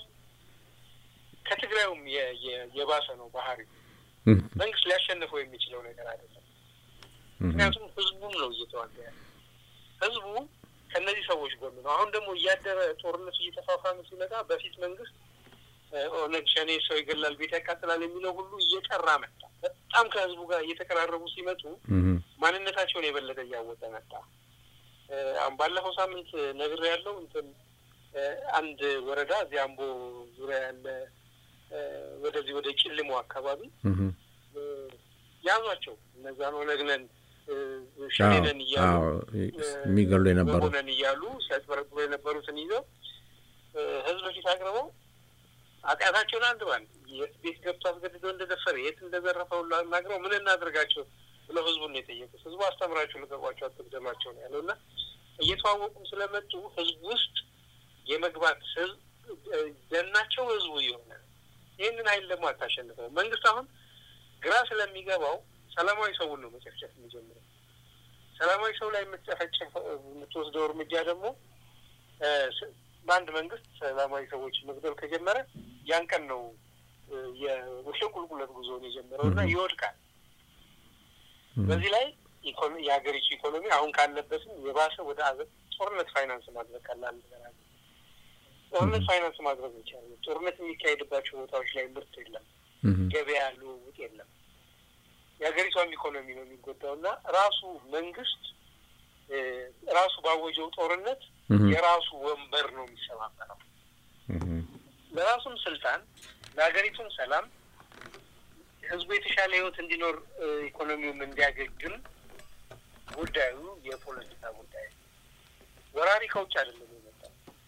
ከትግራዩም የ- የ- የባሰ ነው ባህሪው። እም፣ መንግስት ሊያሸንፈው የሚችለው ነገር አይደለም። እም፣ ምክንያቱም ህዝቡም ነው እየተዋጋ ያለ። ህዝቡ ከእነዚህ ሰዎች ጎን ነው። አሁን ደግሞ እያደረ ጦርነቱ እየተፋፋመ ሲመጣ በፊት መንግስት እ፣ ኦነግ ሸኔ ሰው ይገላል፣ ቤት ያቃጥላል የሚለው ሁሉ እየጠራ መጣ። በጣም ከህዝቡ ጋር እየተቀራረቡ ሲመጡ እም፣ ማንነታቸውን የበለጠ እያወቀ መጣ። እ፣ አሁን ባለፈው ሳምንት ነግር ያለው እንትን እ፣ አንድ ወረዳ እዚህ አምቦ ዙሪያ ያለ እ፣ ወደዚህ ወደ ጭልሞ አካባቢ እም፣ እ፣ ያዟቸው እነዛን ኦነግ ነን እ፣ ሸኔ አዎ፣ ነን እያሉ አዎ፣ የሚገሉ የነበሩ ነን እያሉ ሲያጭበረብሩ የነበሩትን ይዘው እ፣ ህዝብ ፊት አቅርበው ኃጢአታቸውን አንድ ባንድ የት ቤት ገብቶ አስገድዶ እንደደፈረ የት እንደዘረፈው ናግረው ምን እናድርጋቸው ብለው ህዝቡን ነው የጠየቁት። ህዝቡ አስተምራቸው ልቀቋቸው፣ አትግደሏቸው ነው ያለው እና እየተዋወቁም ስለመጡ ህዝቡ ውስጥ የመግባት ህዝብ እ፣ ደናቸው ህዝቡ የሆነ ይህንን ኃይል ደግሞ አታሸንፈው። መንግስት አሁን ግራ ስለሚገባው ሰላማዊ ሰውን ነው መጨፍጨፍ የሚጀምረው። ሰላማዊ ሰው ላይ የምትጨፈጨፍ የምትወስደው እርምጃ ደግሞ እ፣ ስ- በአንድ መንግስት ሰላማዊ ሰዎች መግደል ከጀመረ ያን ቀን ነው እ፣ የቁልቁለት ጉዞውን የጀመረው እና ይወድቃል። በዚህ ላይ ኢኮኖ- የሀገሪቱ ኢኮኖሚ አሁን ካለበትም የባሰ ወደ አዘ- ጦርነት ፋይናንስ ማድረግ ቀላል ነገር አለ። ጦርነት ፋይናንስ ማድረግ ይቻላል። ጦርነት የሚካሄድባቸው ቦታዎች ላይ ምርት የለም፣ እም፣ ገበያ ልውውጥ የለም። የሀገሪቷም ኢኮኖሚ ነው የሚጎዳው እና ራሱ መንግስት እ፣ ራሱ ባወጀው ጦርነት እም፣ የራሱ ወንበር ነው የሚሰባበረው። እም፣ ለራሱም ስልጣን ለሀገሪቱም ሰላም ህዝቡ የተሻለ ህይወት እንዲኖር እ፣ ኢኮኖሚውም እንዲያገግም ጉዳዩ የፖለቲካ ጉዳይ ነው። ወራሪ ከውጭ አይደለም የመጣው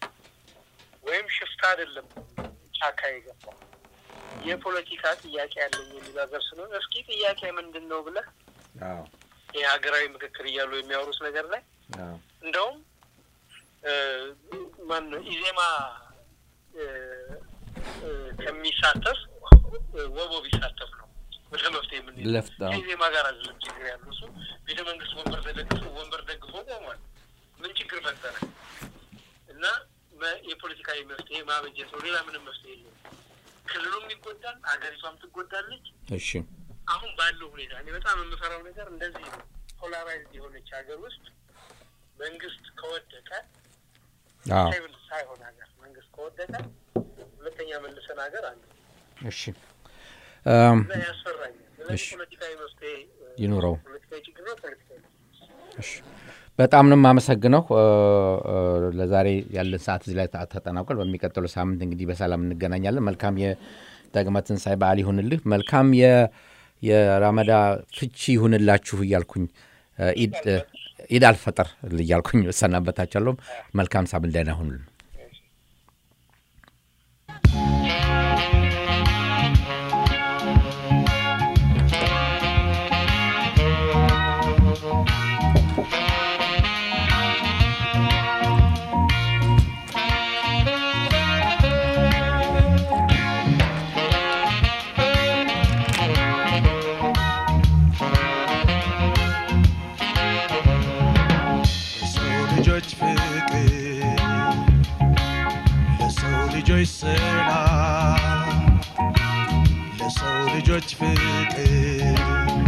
ወይም ሽፍታ አይደለም ጫካ የገባው የፖለቲካ ጥያቄ ያለኝ የሚል ሀገር ስለሆነ እስኪ ጥያቄ ምንድን ነው ብለህ አዎ፣ የሀገራዊ ምክክር እያሉ የሚያወሩት ነገር ላይ አዎ፣ እንደውም እ፣ ማን ነው ኢዜማ እ፣ እ፣ ከሚሳተፍ እ፣ ወቦ ቢሳተፍ ነው ወደ መፍትሄ የምንሄድ ለፍት አዎ፣ ከኢዜማ ጋር አይደለም ችግር ያለው እሱ ቤተ መንግስት ወንበር ተደግፎ ወንበር ደግፎ ቆሟል። ምን ችግር ፈጠረ? እና መ- የፖለቲካዊ መፍትሄ ማበጀት ነው። ሌላ ምንም መፍትሄ የለም። ክልሉም ይጎዳል፣ ሀገሪቷም ትጎዳለች። እሺ፣ አሁን ባለው ሁኔታ እኔ በጣም የምፈራው ነገር እንደዚህ ነው። ፖላራይዝድ የሆነች ሀገር ውስጥ መንግስት ከወደቀ አዎ፣ ሳይሆን ሳይሆን ሀገር መንግስት ከወደቀ ሁለተኛ መልሰን ሀገር አለ እሺ፣ እም፣ እና ያስፈራኛል። ስለዚህ እሺ። ፖለቲካዊ መፍትሄ እ፣ ይኑረው። ፖለቲካዊ ችግር ነው። ፖለቲካዊ መፍትሄ እሺ። በጣም ነው የማመሰግነው። እ፣ እ፣ ለዛሬ ያለን ሰዓት እዚህ ላይ ተ- ተጠናቋል። በሚቀጥለው ሳምንት እንግዲህ በሰላም እንገናኛለን። መልካም የዳግማ ትንሣኤ በዓል ይሁንልህ። መልካም የ- የራመዳ ፍቺ ይሁንላችሁ እያልኩኝ እ፣ ኢድ እ፣ ኢድ አልፈጥር እያልኩኝ እሰናበታችኋለሁ። መልካም ሳምንት፣ ደህና ሁኑልን። ለሰው ልጆች ፍቅር ለሰው ልጆች ሰላም ለሰው ልጆች ፍቅር